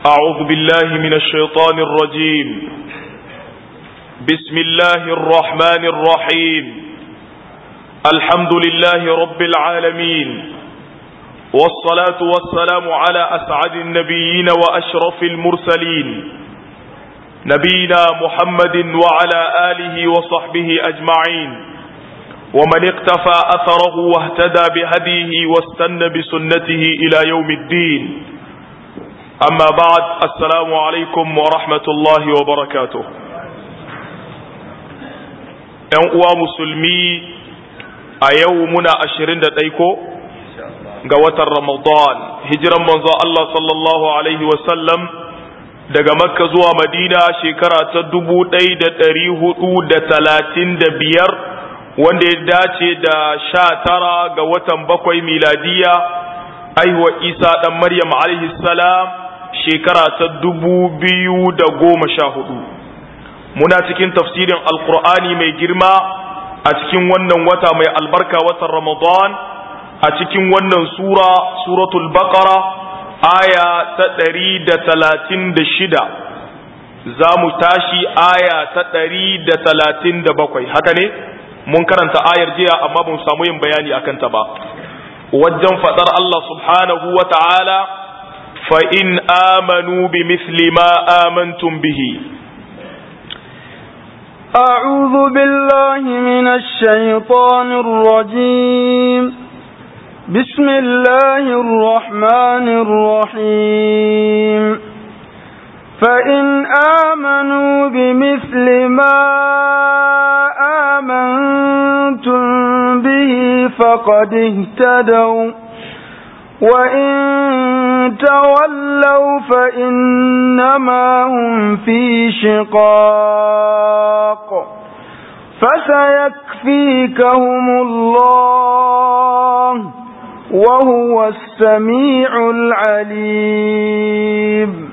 أعوذ بالله من الشيطان الرجيم بسم الله الرحمن الرحيم الحمد لله رب العالمين والصلاة والسلام على أسعد النبيين وأشرف المرسلين نبينا محمد وعلى آله وصحبه أجمعين ومن اقتفى أثره واهتدى بهديه واستنى بسنته إلى يوم الدين أما بعد السلام عليكم ورحمة الله وبركاته ‘yan uwa musulmi a yau muna ashirin da ɗaiko ga watan Ramadan hijiran manzo Allah sallallahu Alaihi wasallam daga makka zuwa madina shekara ta dubu ɗaya da ɗari hudu da talatin da biyar wanda ya dace da sha tara ga watan bakwai miladiya aihuwa isa ɗan maryam alaihi salam shekara ta dubu biyu da goma sha hudu muna cikin tafsirin alkur'ani mai girma a cikin wannan wata mai albarka watan ramadan a cikin wannan sura suratul baqara aya ta ɗari da talatin da shida za mu tashi aya ta ɗari da talatin da bakwai haka ne mun karanta ayar jiya amma ba mu samu yin bayani a kanta ba wajen faɗar Allah subhanahu wa ta'ala fa in amanu bi misli ma amantum bihi أعوذ بالله من الشيطان الرجيم بسم الله الرحمن الرحيم فإن آمنوا بمثل ما آمنتم به فقد اهتدوا وإن تولوا فإنما هم في شقاق فسيكفيكهم الله وهو السميع العليم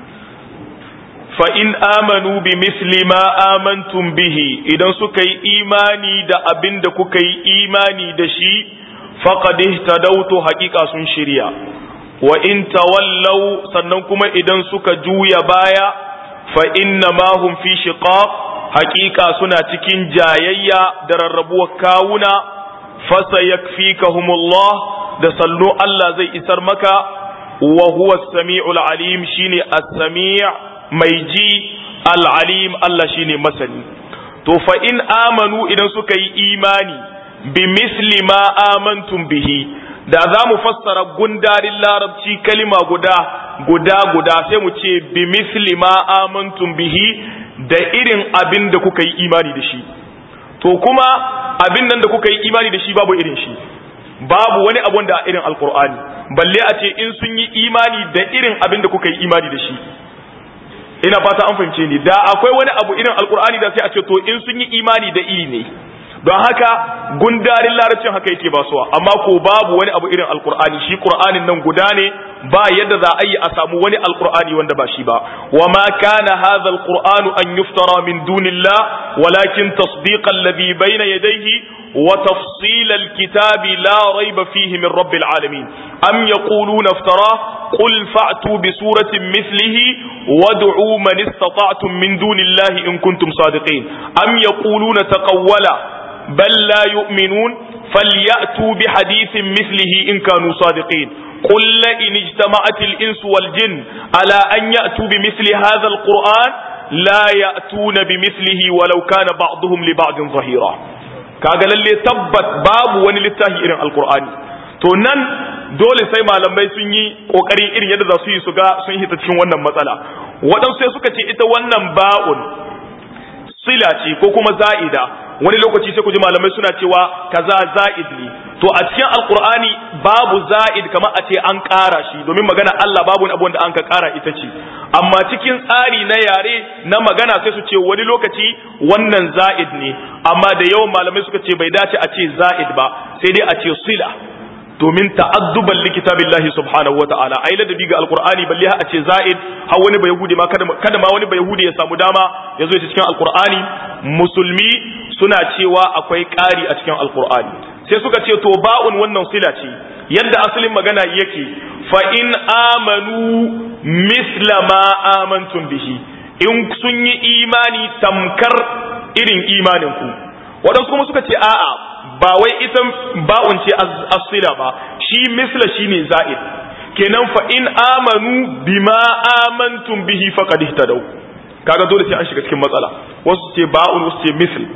fa'in amanu bi misli ma amantum bihi idan suka yi imani da abin da kuka yi imani da shi faƙadih ta dauto haƙiƙa sun shirya wa in tawallau sannan kuma idan suka juya baya fa inna ma hum fi shiqaq haƙiƙa suna cikin jayayya da rarrabuwar kawuna fasa yakfikahumullah da sallo Allah zai isar maka wa huwa as-sami'ul alim shine as-sami' mai ji al'alim Allah shi ne masani. To, fa in amanu idan suka yi imani bi misli ma amantum bihi, da za mu fassara gundarin larabci kalima guda, guda guda sai mu ce bi misli ma amantum bihi da irin abin da kuka yi imani da shi. To, kuma abin nan da kuka yi imani da shi babu irin shi. Babu wani abun da irin alkur'ani balle a ce in sun yi imani da irin abin da kuka yi imani da shi. ina fata an fahimce ni da akwai wani abu irin alkur'ani da sai a ce to in sun yi imani da iri ne don haka gundarin larabcin haka yake basuwa amma ko babu wani abu irin alkur'ani shi qur'anin nan guda ne ba yadda za a yi a samu wani alkur'ani wanda ba shi ba wa ma kana hadha alqur'anu an yuftara min dunillah walakin tasdiqa alladhi bayna yadayhi wa tafsil alkitabi la rayba fihi min rabbil alamin am yaquluna iftara qul fa'tu bi suratin mithlihi wad'u man istata'tum min dunillahi in kuntum sadiqin am yaquluna taqawwala بل لا يؤمنون فليأتوا بحديث مثله إن كانوا صادقين قل لئن اجتمعت الإنس والجن على أن يأتوا بمثل هذا القرآن لا يأتون بمثله ولو كان بعضهم لبعض ظهيرا kaga lalle tabbat babu wani littafi irin alkur'ani to nan dole sai malamai sun yi kokari irin yadda za su yi su ga sun hita cikin wannan matsala waɗansu sai suka ce ita wannan ba'un sila ce ko kuma za'ida wani lokaci sai ku ji malamai suna cewa kaza za'id ne to a cikin alqur'ani babu za'id kamar a ce an ƙara shi domin magana Allah babu wani abu da an ka ƙara ita ce amma cikin tsari na yare na magana sai su ce wani lokaci wannan za'id ne amma da yawan malamai suka ce bai dace a ce za'id ba sai dai a ce sila domin ta'adduban likitabillahi subhanahu wata'ala ai ladabi ga alqur'ani balle a ce za'id har wani bai yahudi ma kada kada ma wani bai yahudi ya samu dama ya zo cikin alqur'ani musulmi suna cewa akwai ƙari a cikin alqur'ani sai suka ce to ba'un wannan sila ce yadda asalin magana yake fa in amanu misla ma amantum bihi in sun yi imani tamkar irin imanin ku waɗansu kuma suka ce a'a ba wai ita ba'un ce asila ba shi misla shine za'id kenan fa in amanu bima amantum bihi faqad ihtadaw kaga dole sai an shiga cikin matsala wasu ce ba'un wasu ce misl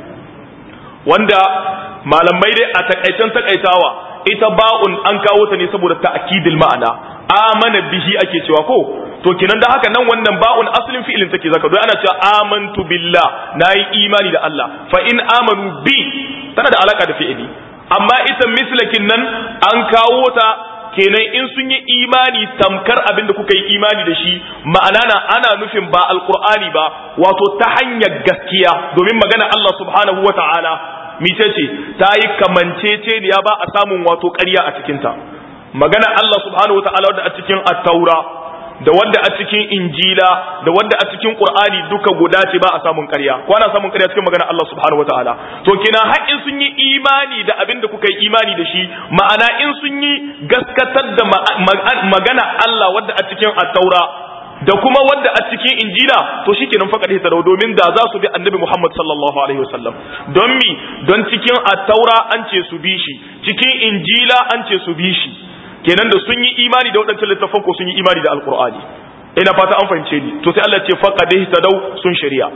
wanda malamai dai a takaitan takaitawa ita ba'un an kawo ta ne saboda ta'kidil ma'ana amana bihi ake cewa ko to kenan da haka nan wannan ba'un asalin fi'ilin take zaka don ana cewa amantu billah nayi imani da Allah fa in amanu bi tana da alaka da fi'ili amma ita mislakin nan an kawo ta kenan in sun yi imani tamkar abin da kuka yi imani da shi ma'ana na ana nufin ba alqur'ani ba wato ta hanyar gaskiya domin magana Allah subhanahu wa ta'ala mice ce ta yi kamanceceniya ba a samun wato ƙarya a cikinta magana Allah subhanahu wa ta'ala wadda a cikin at-taura da wanda a cikin injila da wanda a cikin qur'ani duka guda ce ba a samun ƙarya ko ana samun ƙarya cikin magana Allah subhanahu wataala to kina har in sun yi imani da abin da kuka yi imani da shi ma'ana in sun yi gaskatar da magana Allah wadda a cikin at-taura da kuma wadda a cikin injila to shikenan faqad hita domin da za su bi annabi Muhammad sallallahu alaihi wasallam don mi don cikin at-taura an ce su bi shi cikin injila an ce su bi shi kenan da sun yi imani da waɗancan littafan ko sun yi imani da alkur'ani ina fata an fahimce ni to sai Allah ce faqad ihtadaw sun shari'a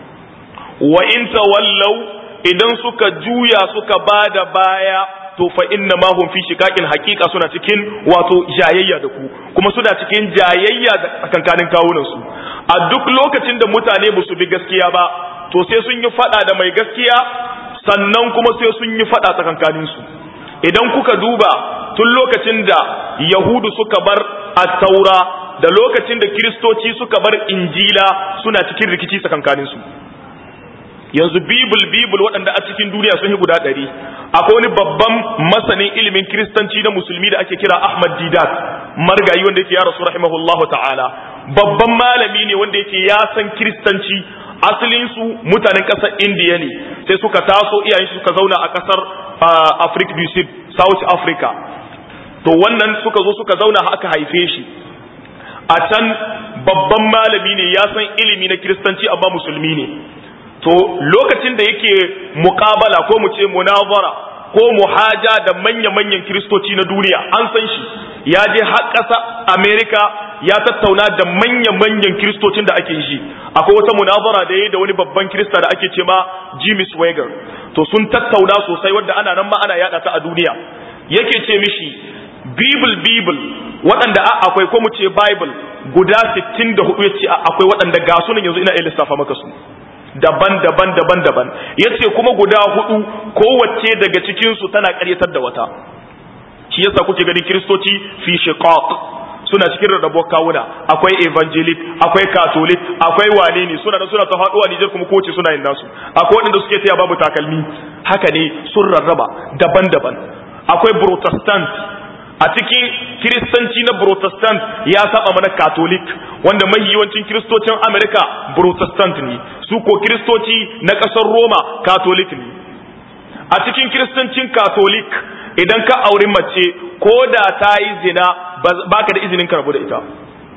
wa in tawallaw idan suka juya suka bada baya to fa inna ma hum fi shiqaqin haqiqa suna cikin wato jayayya da ku kuma suna cikin jayayya da tsakankanin kawunan su a duk lokacin da mutane ba su bi gaskiya ba to sai sun yi fada da mai gaskiya sannan kuma sai sun yi fada tsakankanin su idan kuka duba tun lokacin da yahudu suka bar taura da lokacin da kiristoci suka bar injila suna cikin rikici tsakankanin su yanzu bibul bibul waɗanda a cikin duniya sun yi guda ɗari akwai wani babban masanin ilimin kiristanci na musulmi da ake kira ahmad didat margayi wanda yake ya rasu rahimahullahu ta'ala babban malami ne wanda yake ya san kiristanci asalin su mutanen ƙasar indiya ne sai suka taso iyayen suka zauna a ƙasar africa du sud south africa to wannan suka zo suka zauna aka haife shi a can babban malami ne ya san ilimi na kiristanci amma musulmi ne to lokacin da yake muƙabala ko mu ce munazara ko muhaja da manya-manyan kiristoci na duniya an san shi ya je har ƙasa america ya tattauna da manya-manyan kiristocin da ake shi akwai wata munazara da ya da wani babban kirista da ake ce ma jimmy swagger to sun tattauna sosai wadda ana nan ma ana yada ta a duniya yake ce mishi bible bible waɗanda akwai ko mu ce bible guda 64 ya ce akwai waɗanda ga sunan yanzu ina iya lissafa maka su daban daban daban daban ya ce kuma guda hudu kowace daga cikinsu tana ƙaryatar da wata shi yasa kuke ganin kiristoci fi shiqaq suna cikin rarrabuwar kawuna akwai evangelic akwai catholic akwai wane ne suna da suna ta haɗuwa Nijar kuma kowace suna yin nasu akwai waɗanda suke taya babu takalmi haka ne sun rarraba daban-daban akwai protestant a cikin kiristanci na protestant ya saba mana catholic wanda mai yawancin kiristocin america protestant ne su ko kiristoci na ƙasar roma catholic ne a cikin kiristancin catholic idan ka auri mace ko da ta yi zina baka da izinin karbu da ita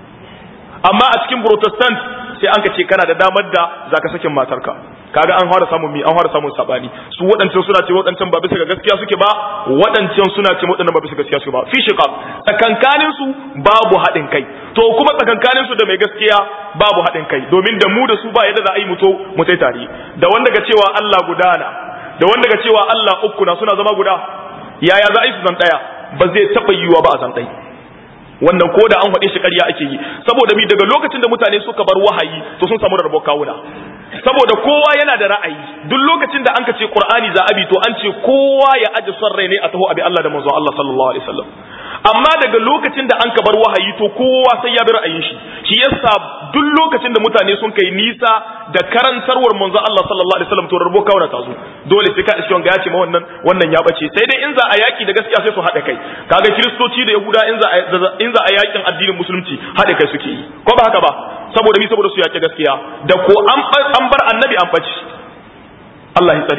amma a cikin protestant sai an ka ce kana da damar da zaka sakin matarka kaga an fara samun mi an fara samun sabani su waɗancan suna ce waɗancan ba bisa ga gaskiya suke ba waɗancan suna ce waɗannan ba bisa gaskiya suke ba fi shiqaq tsakankanin su babu haɗin kai to kuma tsakankanin su da mai gaskiya babu haɗin kai domin da mu da su ba yadda za a yi muto mu tai tare da wanda ga cewa Allah gudana da wanda ga cewa Allah uku na suna zama guda yaya za a yi su zan ɗaya ba zai taɓa yiwuwa ba a zan ɗaya wannan ko da an faɗe shi ƙarya ake yi saboda mi daga lokacin da mutane suka bar wahayi to sun samu rarrabo kawuna saboda kowa yana da ra'ayi duk lokacin da an ka ce qur'ani za abi to an ce kowa ya aje son rai ne a taho abi Allah da manzon Allah sallallahu alaihi wasallam amma daga lokacin da an ka bar wahayi to kowa sai ya bi ra'ayin shi shi yasa duk lokacin da mutane sun kai nisa da karantarwar manzon Allah sallallahu alaihi wasallam to rarrabo kawuna ta zo dole sai ka iske wanga ya ce ma wannan wannan ya bace sai dai in za a yaki da gaskiya sai su haɗa kai kaga kiristoci da yahuda in za a in za a yakin addinin musulunci haɗa kai suke yi ko ba haka ba saboda mi saboda su yaki gaskiya da ko an bar annabi an bace Allah ya tsare mu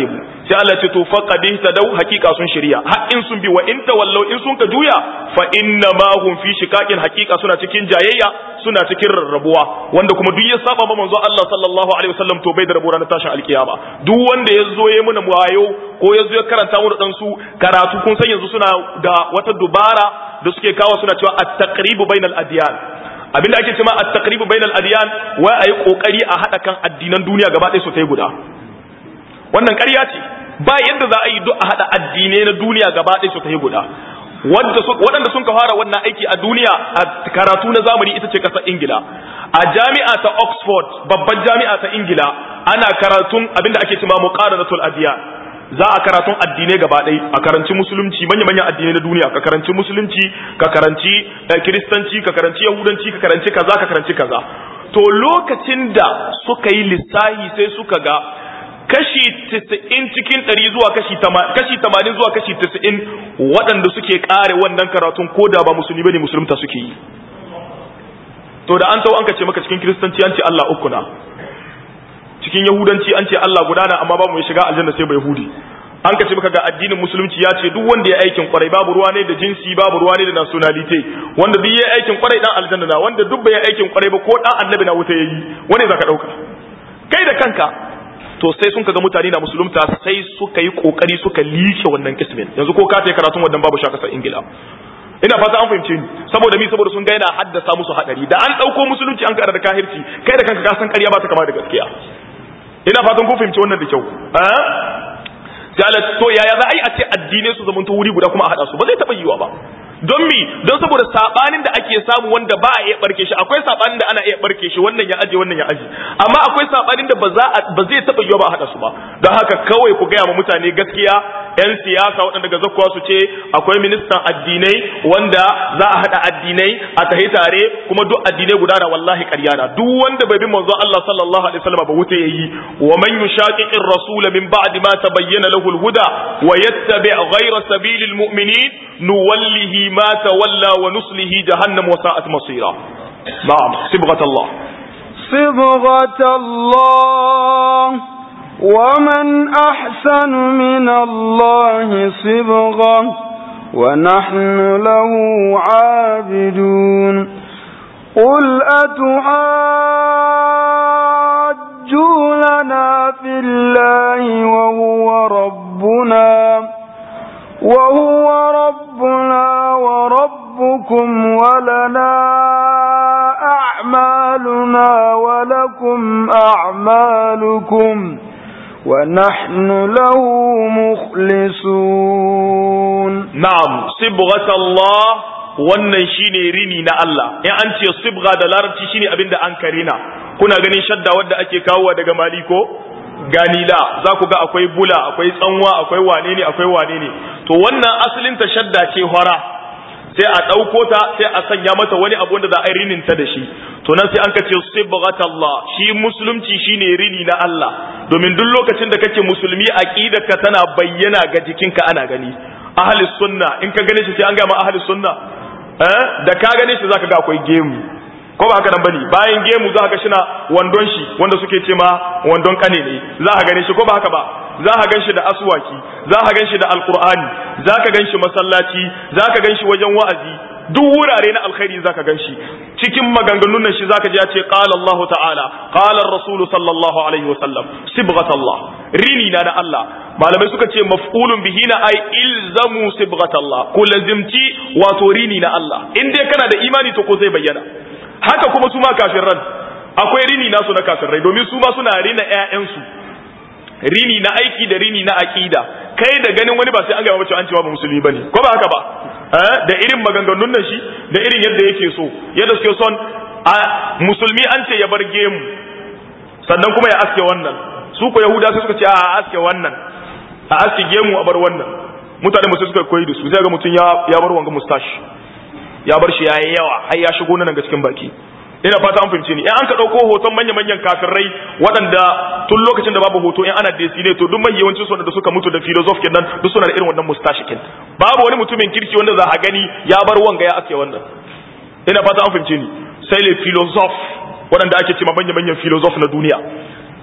sai Allah ce to faqad ihtadaw haqiqa sun shirya har in sun bi wa in tawallau in sun ka juya fa inna ma hum fi shiqaqin haqiqa suna cikin jayayya suna cikin rarrabuwa wanda kuma duk ya saba ma manzo Allah sallallahu alaihi wasallam to bai da rabuwa na tashin alkiyama duk wanda ya zo ya muna wayo ko ya zo ya karanta mu da dan su karatu kun san yanzu suna da wata dubara da suke kawo suna cewa at-taqribu bainal adyan abinda ake cewa at-taqribu bainal adyan wai ayi kokari a hada kan addinan duniya gaba ɗaya su tai guda wannan ƙarya ce ba yadda za a yi duk a hada addinai na duniya gaba ɗaya su tai guda waɗanda sun ka fara wannan aiki a duniya a karatu na zamani ita ce ƙasar ingila a jami'a ta oxford babban jami'a ta ingila ana karatun abinda ake cewa muqaranatul adiyan za a karatun addinai gaba ɗaya a karanci musulunci manya-manyan addinai na duniya ka karanci musulunci ka karanci kiristanci ka karanci yahudanci ka karanci kaza ka karanci kaza to lokacin da suka yi lissahi sai suka ga kashi 90 cikin 100 zuwa kashi 80 kashi 80 zuwa kashi 90 waɗanda suke kare wannan karatun ko da ba musulmi bane musulunta suke yi to da an tau an kace maka cikin kiristanci an ce Allah uku na cikin yahudanci an ce Allah guda na amma babu mai shiga aljanna sai ba yahudi an kace maka ga addinin musulunci ya ce duk wanda ya aikin kwarai babu ruwa ne da jinsi babu ruwa ne da nationality wanda duk ya aikin kwarai dan aljanna na wanda duk bai aikin kwarai ba ko dan annabi na wuta yayi wanda zaka dauka kai da kanka to sai sun kaga mutane na musulunta sai suka yi kokari suka like wannan kismin yanzu ko ka ta karatun wannan babu shaka sai ingila ina fata an fahimce ni saboda mi saboda sun ga yana haddasa musu hadari da an dauko musulunci an kada da kahirci kai da kanka ka san ƙarya ba ta kama da gaskiya ina fatan kun fahimci wannan da kyau eh sai to yaya za a yi a ce addinai su zamanto wuri guda kuma a hada su ba zai taba yiwa ba don mi don saboda sabanin da ake samu wanda ba a iya barke shi akwai sabanin da ana iya barke shi wannan ya aje wannan ya aje amma akwai sabanin da ba za ba zai taba yiwa ba a hada su ba don haka kawai ku gaya ma mutane gaskiya yan siyasa waɗanda daga zakkuwa su ce akwai ministan addinai wanda za a hada addinai a tahi tare kuma duk addinai guda na wallahi ƙarya na duk wanda bai bi manzo Allah sallallahu alaihi wasallam ba wuta yayi wa man yushaqiqir rasul min ba'di ma tabayyana lahu al-huda wa yattabi' ghayra sabilil mu'minin nuwallihi ما تولى ونصله جهنم وساءت مصيرا نعم صبغة الله صبغة الله ومن أحسن من الله صبغة ونحن له عابدون قل أتحاجوننا في الله وهو ربنا وهو ربنا وربكم ولنا أعمالنا ولكم أعمالكم ونحن له مخلصون نعم صبغة الله wannan shine rini na Allah in an ce sibga da larabci shine abinda an karina kuna ganin shadda wadda ake kawowa daga maliko ganila za ku ga akwai bula akwai tsanwa akwai wane ne akwai wane ne to wannan asalin ta shadda ce hora sai a ɗauko ta sai a sanya mata wani abu wanda za a rinin ta da shi to nan sai an ka ce sibghatallah shi musulunci shine rini na Allah domin duk lokacin da kake musulmi aqidarka tana bayyana ga jikinka ana gani ahli sunna in ka gane shi sai an ga ma ahli sunna eh da ka gane shi zaka ga akwai gemu ko ba haka nan bane bayan gemu za ka ga shina wandon shi wanda suke ce ma wandon kane ne za ka gane shi ko ba haka ba za ka gan shi da aswaki za ka gan shi da alqur'ani za ka gan shi masallaci za ka gan shi wajen wa'azi duk wurare na alkhairi za ka gan shi cikin maganganun nan shi za ka ji ya ce qala Allah ta'ala qala ar-rasul sallallahu alaihi wa sallam sibghatallah rini na da Allah malamai suka ce maf'ulun bihi na ai ilzamu sibghatallah ko lazimci wato rini na Allah in dai kana da imani to ko zai bayyana haka kuma su ma kafirran akwai rini nasu na kafirai domin su ma suna rina ƴaƴansu rini na aiki da rini na aqida kai da ganin wani ba sai an ga mace an cewa ba musulmi bane ko ba haka ba da irin maganganun nan shi da irin yadda yake so yadda suke son a musulmi an ce ya bar gemu sannan kuma ya aske wannan su ko yahuda sai suka ce a aske wannan a aske gemu a bar wannan mutane musu suka koyi da su sai ga mutum ya ya bar wanga mustache ya bar shi yayi yawa har ya shigo nan ga cikin baki ina fata an fahimce ni in an ka dauko hoton manya manyan kafirai waɗanda tun lokacin da babu hoto in ana desine to duk mai yawancin su da suka mutu da philosoph kenan duk suna da irin wannan mustache kin babu wani mutumin kirki wanda za a gani ya bar wanga ya aske wannan ina fata an fahimce ni sai le philosoph waɗanda ake cewa manya manyan philosoph na duniya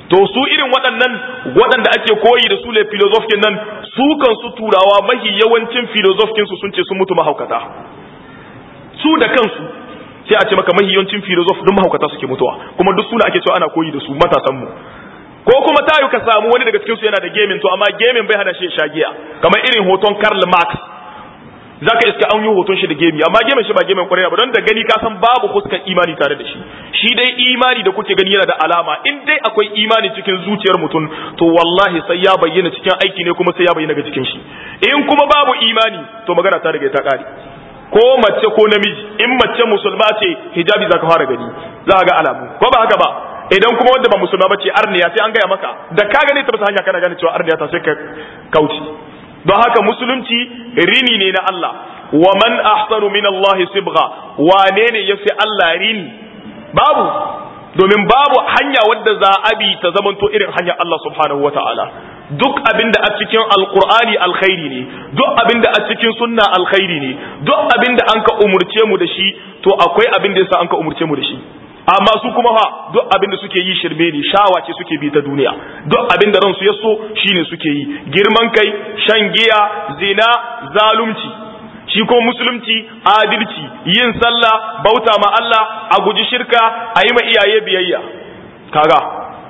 to su irin waɗannan waɗanda ake koyi da su ne filozofkin nan su kansu turawa mahi yawancin filozofkin su sun ce sun mutu mahaukata su da kansu sai a ce maka mahi yawancin filozof duk mahaukata suke mutuwa kuma duk suna ake cewa ana koyi da su matasan mu ko kuma tayu ka samu wani daga cikin su yana da gaming to amma gaming bai hana shi ya sha giya kamar irin hoton Karl Marx zaka iska an yi hoton shi da gemi amma gemin shi ba gemin kwarai ba don da gani ka san babu fuskar imani tare da shi shi dai imani da kuke gani yana da alama in dai akwai imani cikin zuciyar mutum to wallahi sai ya bayyana cikin aiki ne kuma sai ya bayyana ga cikin shi in kuma babu imani to magana ta daga ta kare ko mace ko namiji in mace musulma ce hijabi zaka fara gani za ga alamu ko ba haka ba idan kuma wanda ba musulma bace arniya sai an gaya maka da ka gane ta bisa hanya kana gane cewa arniya ta sai ka kauce don haka musulunci rini ne na Allah wa man ahsanu min Allah sibgha wane ne yafi Allah rini babu domin babu hanya wadda za a bi ta zamanto irin hanyar Allah subhanahu wata'ala duk abin da a cikin alkur'ani alkhairi ne duk abin da a cikin sunna alkhairi ne duk abin da an ka umurce mu da shi to akwai abin da yasa an ka umurce mu da shi amma su kuma fa duk abin da suke yi shirme ne shawa ce suke bi ta duniya duk abin da ransu ya so shine suke yi girman kai shan giya zina zalunci shi ko musulunci adalci yin sallah bauta ma Allah a guji shirka a yi ma iyaye biyayya kaga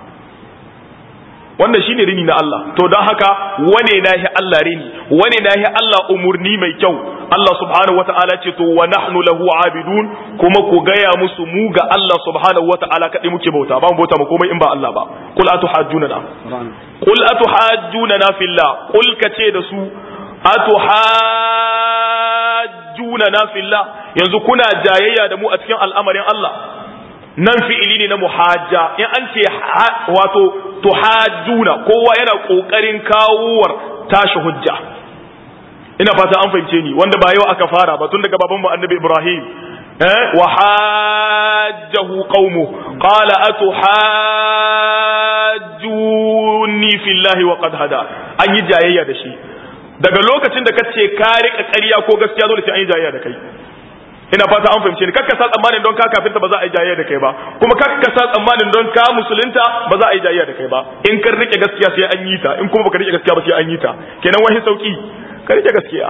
wannan shine rini na Allah to don haka wane nahi Allah rini wane nahi Allah umurni mai kyau Allah subhanahu wata'ala ce to wa nahnu lahu abidun kuma ku gaya musu mu ga Allah subhanahu wata'ala kadai muke bauta ba mu bauta mu komai in ba Allah ba qul atuhajjuna qul atuhajjuna fillah qul kace da su atuhajjuna fillah yanzu kuna jayayya da mu a cikin al'amarin Allah nan fi'ili ne na muhajja in an ce wato tuhajjuna kowa yana kokarin kawowar tashi hujja ina fata an fahimce ni wanda ba yau aka fara ba tun daga baban mu annabi Ibrahim eh wa hajjahu qaumuhu qala atuhajjuni fillahi wa qad hada an yi jayayya da shi daga lokacin da kace ka rika ƙarya ko gaskiya dole sai an yi jayayya da kai ina fata an fahimce ni kakka sa tsammanin don ka kafirta ba za a yi jayayya da kai ba kuma kakka sa tsammanin don ka musulunta ba za a yi jayayya da kai ba in kan rike gaskiya sai an yi ta in kuma baka rike gaskiya ba sai an yi ta kenan wani sauki ka rike gaskiya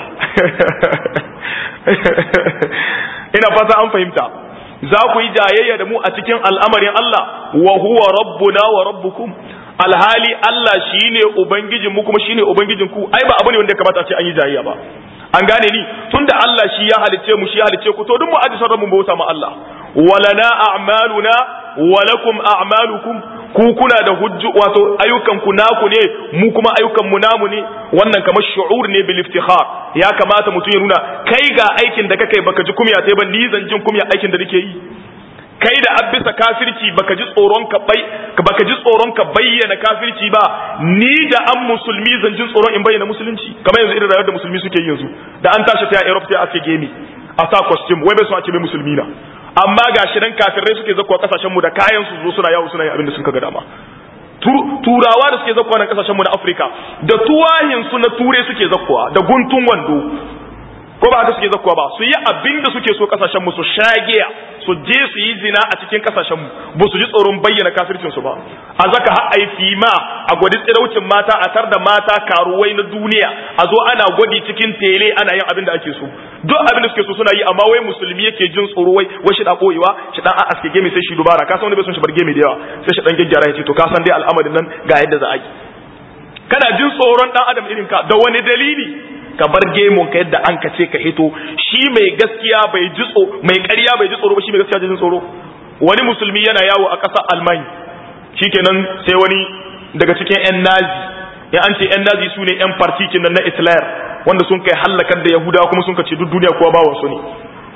ina fata an fahimta za ku yi jayayya da mu a cikin al'amarin Allah wa huwa rabbuna wa rabbukum alhali Allah shine ubangijin mu kuma shine ubangijin ku ai ba abu ne wanda ya kamata a ce an yi jayayya ba an gane ni tunda Allah shi ya halice mu shi ya halice ku to duk mu aji sarrafa mu bauta ma Allah walana a'maluna walakum a'malukum ku kuna da hujju wato ayyukan ku naku ne mu kuma ayyukan mu namu ne wannan kamar shu'ur ne bil iftikhar ya kamata mutum ya nuna kai ga aikin da kake baka ji kumya sai ba ni zan jin kumya aikin da nake yi kai da abisa kafirci baka ji tsoron ka bai baka ji tsoron ka bayyana kafirci ba ni da an musulmi zan ji tsoron in bayyana musulunci kamar yanzu irin rayuwar da musulmi suke yanzu da an tashi ta Europe sai a ce gemi a sa costume wai bai so a ce mai musulmi na amma ga shi nan kafirai suke zakwa kasashen mu da kayan su zo suna yawo suna yin abin da sun ga dama turawa da suke zakwa nan kasashen mu na Afirka da tuwahin su na ture suke zakwa da guntun wando ko ba haka suke zakkuwa ba su yi abin da suke so kasashen mu su shagiya su je su yi zina a cikin kasashen mu ba su ji tsoron bayyana kafircin su ba a zaka har ai fima a gwadi tsiraucin mata a tar da mata karuwai na duniya a zo ana gwadi cikin tele ana yin abin da ake so duk abin da suke so suna yi amma wai musulmi yake jin tsoro wai wai shi da koyewa shi dan a aske gemi sai shi dubara ka san wani bai son shi bar gemi da yawa sai shi dan gyaggyara ya ce to ka san dai al'amarin nan ga yadda za a yi kana jin tsoron dan adam irin ka da wani dalili ka bar gemon ka yadda an ka ce ka hito shi mai gaskiya bai ji tsoro mai ƙarya bai ji tsoro ba shi mai gaskiya jin tsoro wani musulmi yana yawo a ƙasar almani shikenan sai wani daga cikin yan nazi ya an ce yan nazi su ne yan partikin nan na islayar wanda sun kai hallakar da yahudawa kuma sun ka ce duk duniya kuwa ba wasu ne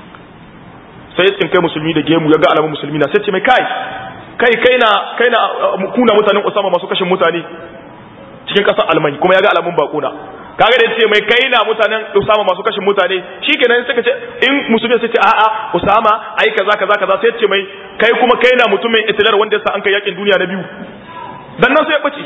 sai ya tsinkai musulmi da gemu ya ga alamun musulmi na sai ce mai kai kai kai na kai na kuna mutanen usama masu kashin mutane cikin ƙasar almani kuma ya ga alamun bakuna kaga da ce mai kai na mutanen Usama masu kashin mutane shikenan suka ce in musulmi sai ce a'a Usama ai kaza kaza kaza sai ce mai kai kuma kai na mutumin Hitler wanda yasa an kai yakin duniya na biyu dan nan sai ya bace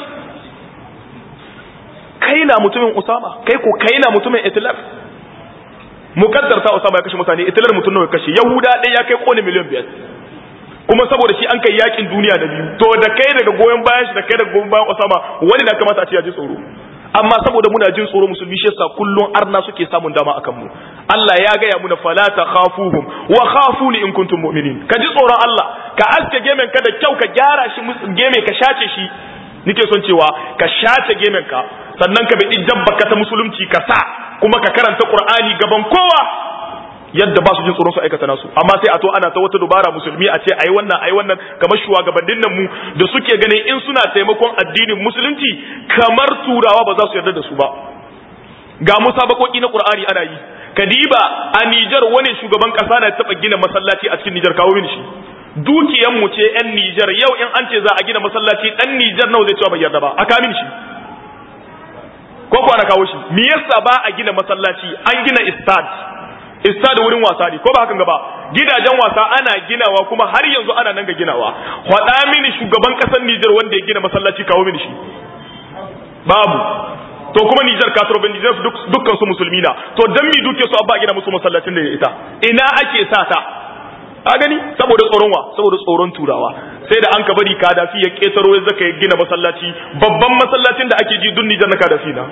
kai na mutumin Usama kai ko kai na mutumin Hitler mukaddar ta Usama ya kashe mutane Hitler mutum nawa kashe Yahuda dai ya kai kone miliyan biyar kuma saboda shi an kai yakin duniya da biyu to da kai daga goyon bayan shi da kai daga goyon bayan Osama wani na kamata a ce ya ji tsoro amma saboda muna jin tsoro musulmi shi yasa kullun arna suke samun dama akan mu Allah ya gaya muna fala takhafuhum wa khafuni in kuntum mu'minin ka ji tsoron Allah ka aske gemen ka da kyau ka gyara shi geme ka shace shi nike son cewa ka shace gemen ka sannan ka bi dabba ka ta musulunci ka sa kuma ka karanta Qur'ani gaban kowa yadda ba su jin tsoron su aikata nasu amma sai a to ana ta wata dubara musulmi a ce ai wannan ai wannan kamar shugabannin nan mu da suke ganin in suna taimakon addinin musulunci kamar turawa ba za su yarda da su ba ga musabakoki na qur'ani ana yi kadiba a Nijar wani shugaban kasa na taba gina masallaci a cikin Nijar kawo mini shi dukiyan mu ce yan Nijar yau in an ce za a gina masallaci dan Nijar nawa zai cewa bai yarda ba aka mini shi ko ko ana kawo shi me yasa ba a gina masallaci an gina istad istad wurin wasa ne ko ba hakan gaba gidajen wasa ana ginawa kuma har yanzu ana nan ga ginawa faɗa mini shugaban ƙasar Nijar wanda ya gina masallaci kawo mini shi babu to kuma Nijar kasar Nijar dukkan su musulmi na to dan mi duke su abba gina musu masallacin da ya ita ina ake sa ta a gani saboda tsoron wa saboda tsoron turawa sai da an ka bari kadafi ya ketaro ya zaka gina masallaci babban masallacin da ake ji dun Nijar na kadafi na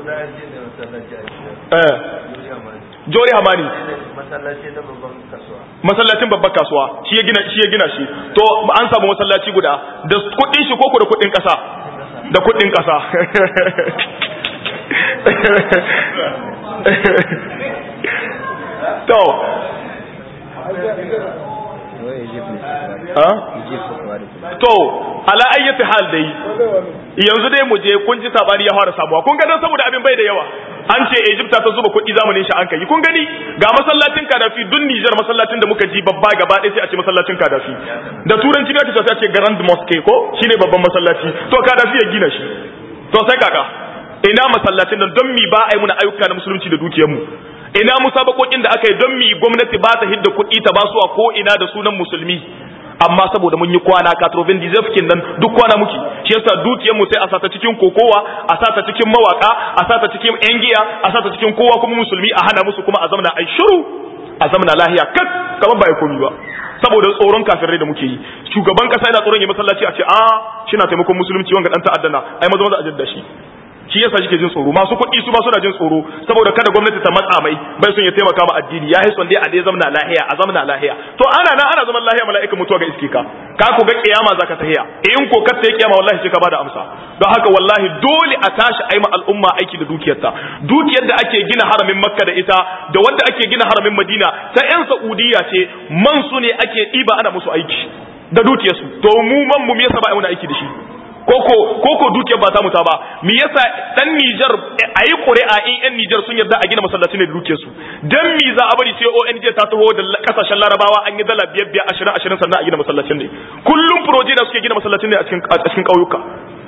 eh Jori Hamani masallacin babban kasuwa shi ya gina shi ya gina shi to an samu masallaci guda da kuɗin shi koko da kuɗin ƙasa da kuɗin ƙasa to to ala ayyati hal dai yanzu dai mu je kun ji sabani ya fara samuwa kun ga dan saboda abin bai da yawa an ce Egypt ta zuba kuɗi zamanin shi an kai kun gani ga masallacin Kadafi dun Niger masallacin da muka ji babba gaba ɗaya sai a ce masallacin Kadafi da turanci ne ake sai a ce Grand Mosque ko shine babban masallaci to Kadafi ya gina shi to sai kaka ina masallacin nan don mi ba a yi muna ayyuka na musulunci da dukiyar mu ina musabakokin da aka yi don mi gwamnati ba ta hidda kuɗi ta basuwa ko ina da sunan musulmi amma saboda mun yi kwana katrovin dizefkin nan duk kwana muke shi yasa dukiyar mu sai a sata cikin kokowa a sata cikin mawaka a sata cikin yan giya a sata cikin kowa kuma musulmi a hana musu kuma a zamana ai shiru a zamana lahiya kak kamar ba ya komi ba saboda tsoron kafirai da muke yi shugaban kasa yana tsoron ya masallaci a ce a shi na taimakon musulunci wanga dan ta'addana ai maza maza a jadda shi shi yasa shi ke jin tsoro masu kuɗi su ma suna jin tsoro saboda kada gwamnati ta matsa mai bai son ya taimaka ma addini ya haison dai a dai zamna lahiya a zamna lahiya to ana nan ana zaman lahiya mala'ika mutuwa ga iske ka ka ko ga kiyama zaka tahiya in ko ka ta kiyama wallahi sai ka bada amsa don haka wallahi dole a tashi ai ma al'umma aiki da dukiyarta dukiyar da ake gina haramin makka da ita da wanda ake gina haramin madina ta yan saudiya ce man su ne ake ɗiba ana musu aiki da dukiyarsu to mu man mu me yasa ba ai aiki da shi koko koko dukiyar ba ta muta ba me yasa dan Niger ayi ƙuri'a in yan Niger sun yarda a gina masallaci ne da dukiyar su dan mi za a bari sai ONG ta taho da kasashen Larabawa an yi dala biyar biyar ashirin ashirin sannan a gina masallacin ne kullum proje da suke gina masallacin ne a cikin a cikin ƙauyuka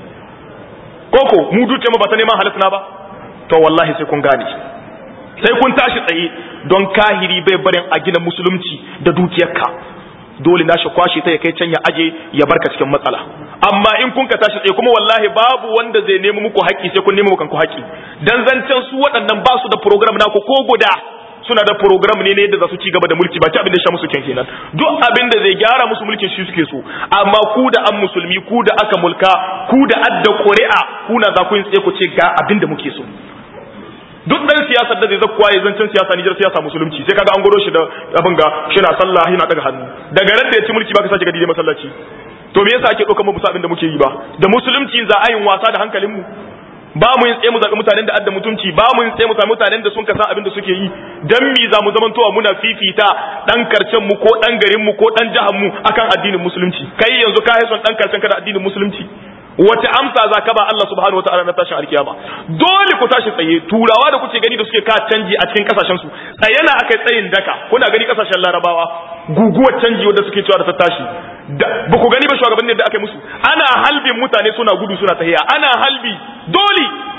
koko mu dukiyar mu ba ta neman halitta ba to wallahi sai kun gane sai kun tashi tsaye don kahiri bai barin a gina musulunci da dukiyarka dole na shi kwashe ta ya kai can ya aje ya barka cikin matsala amma in kun ka tashi tsaye kuma wallahi babu wanda zai nemi muku haƙƙi sai kun nemi muku haƙƙi dan zancen su waɗannan ba su da program na ku ko guda suna da program ne ne yadda za su ci gaba da mulki ba ci abin da sha musu kyan kenan duk abin da zai gyara musu mulkin shi suke so amma ku da an musulmi ku da aka mulka ku da adda ƙuri'a ku na za ku yin tsaye ku ce ga abin da muke so duk dan siyasar da zai zakkuwa ya zancen siyasa Nijar siyasa musulunci sai kaga an goro shi da abin ga shi na sallah yana daga hannu daga ran da ya ci mulki baka sake gadi masallaci to me yasa ake ɗaukar mu abin da muke yi ba da musulunci za a yin wasa da hankalin mu ba mu yin tsaye mu zaɓi mutanen da adda mutunci ba mu yin tsaye mu sami mutanen da sun kasa abin da suke yi dan mi za mu zamantowa muna fifita dan karcen mu ko dan garin mu ko dan jihar mu akan addinin musulunci kai yanzu ka haison dan karcen ka da addinin musulunci wace amsa za ka ba Allah subhanahu wataala na tashin alkiyama dole ku tashi tsaye turawa da kuke gani da suke ka canji a cikin kasashen su tsaye na akai tsayin daka kuna gani kasashen larabawa guguwar canji wanda suke cewa da ta tashi ba ku gani ba shugabannin da aka yi musu ana halbin mutane suna gudu suna tahiya ana halbi dole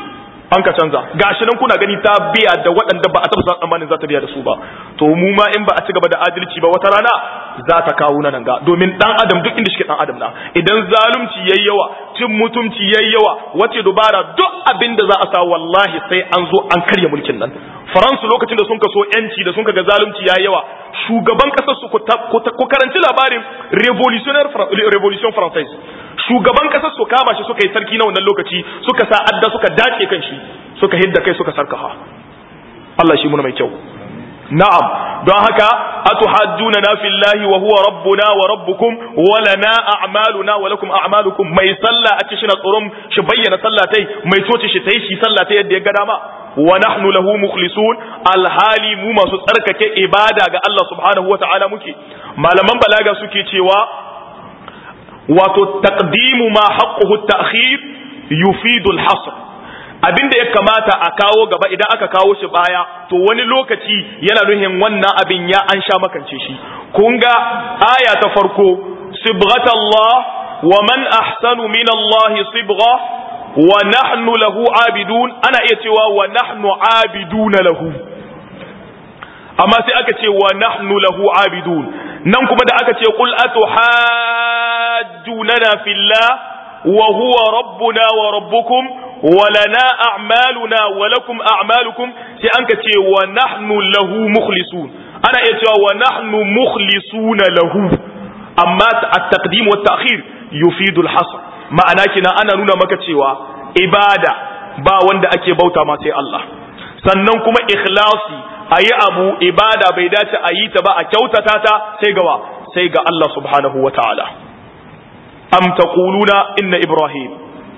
an ka canza gashi nan kuna gani ta biya da waɗanda ba a taɓa tsammanin za ta biya da su ba to mu ma in ba a ci gaba da adalci ba wata rana za ta kawo nan ga domin dan adam duk inda shi dan adam na idan zalunci yayi yawa cin mutumci yayi yawa wace dubara duk abin da za a sa wallahi sai an zo an karya mulkin nan faransu lokacin da sun ka so yanci da sun ka ga zalunci yayi yawa shugaban kasar su ku karanci labarin revolutionnaire revolution française shugaban kasar su kama shi suka yi sarki na wannan lokaci suka sa adda suka dace kan shi suka hidda kai suka sarkaha Allah shi muna mai kyau na'am don haka atuhajjuna na fillahi wa huwa rabbuna wa rabbukum wa lana a'maluna wa lakum a'malukum mai sallah a cikin tsoron shi bayyana sallah tai mai coci shi tai shi sallah ta yadda ya ga dama wa nahnu lahu mukhlisun alhali mu masu tsarkake ibada ga Allah subhanahu wa ta'ala muke malaman balaga suke cewa wato taqdimu ma haqquhu at-ta'khir yufidu al-hasr abinda ya kamata a kawo gaba idan aka kawo shi baya to wani lokaci yana nuhin wannan abin ya an sha makance shi kun ga aya ta farko sibghatallah wa man ahsanu min Allah sibgha wa nahnu lahu abidun ana iya cewa wa nahnu abiduna lahu amma sai aka ce wa nahnu lahu abidun nan kuma da aka ce qul atuhajjunana fillah wa huwa rabbuna wa rabbukum wa lana a'maluna wa lakum a'malukum sai an ka ce wa nahnu lahu mukhlisun ana iya cewa wa nahnu mukhlisuna lahu amma at-taqdim wa at-ta'khir yufidu al-hasr ma'ana kina ana nuna maka cewa ibada ba wanda ake bauta ma sai Allah sannan kuma ikhlasi ayi abu ibada bai dace a yi ta ba a kyautata ta sai gawa sai ga Allah subhanahu wa ta'ala am taquluna inna ibrahim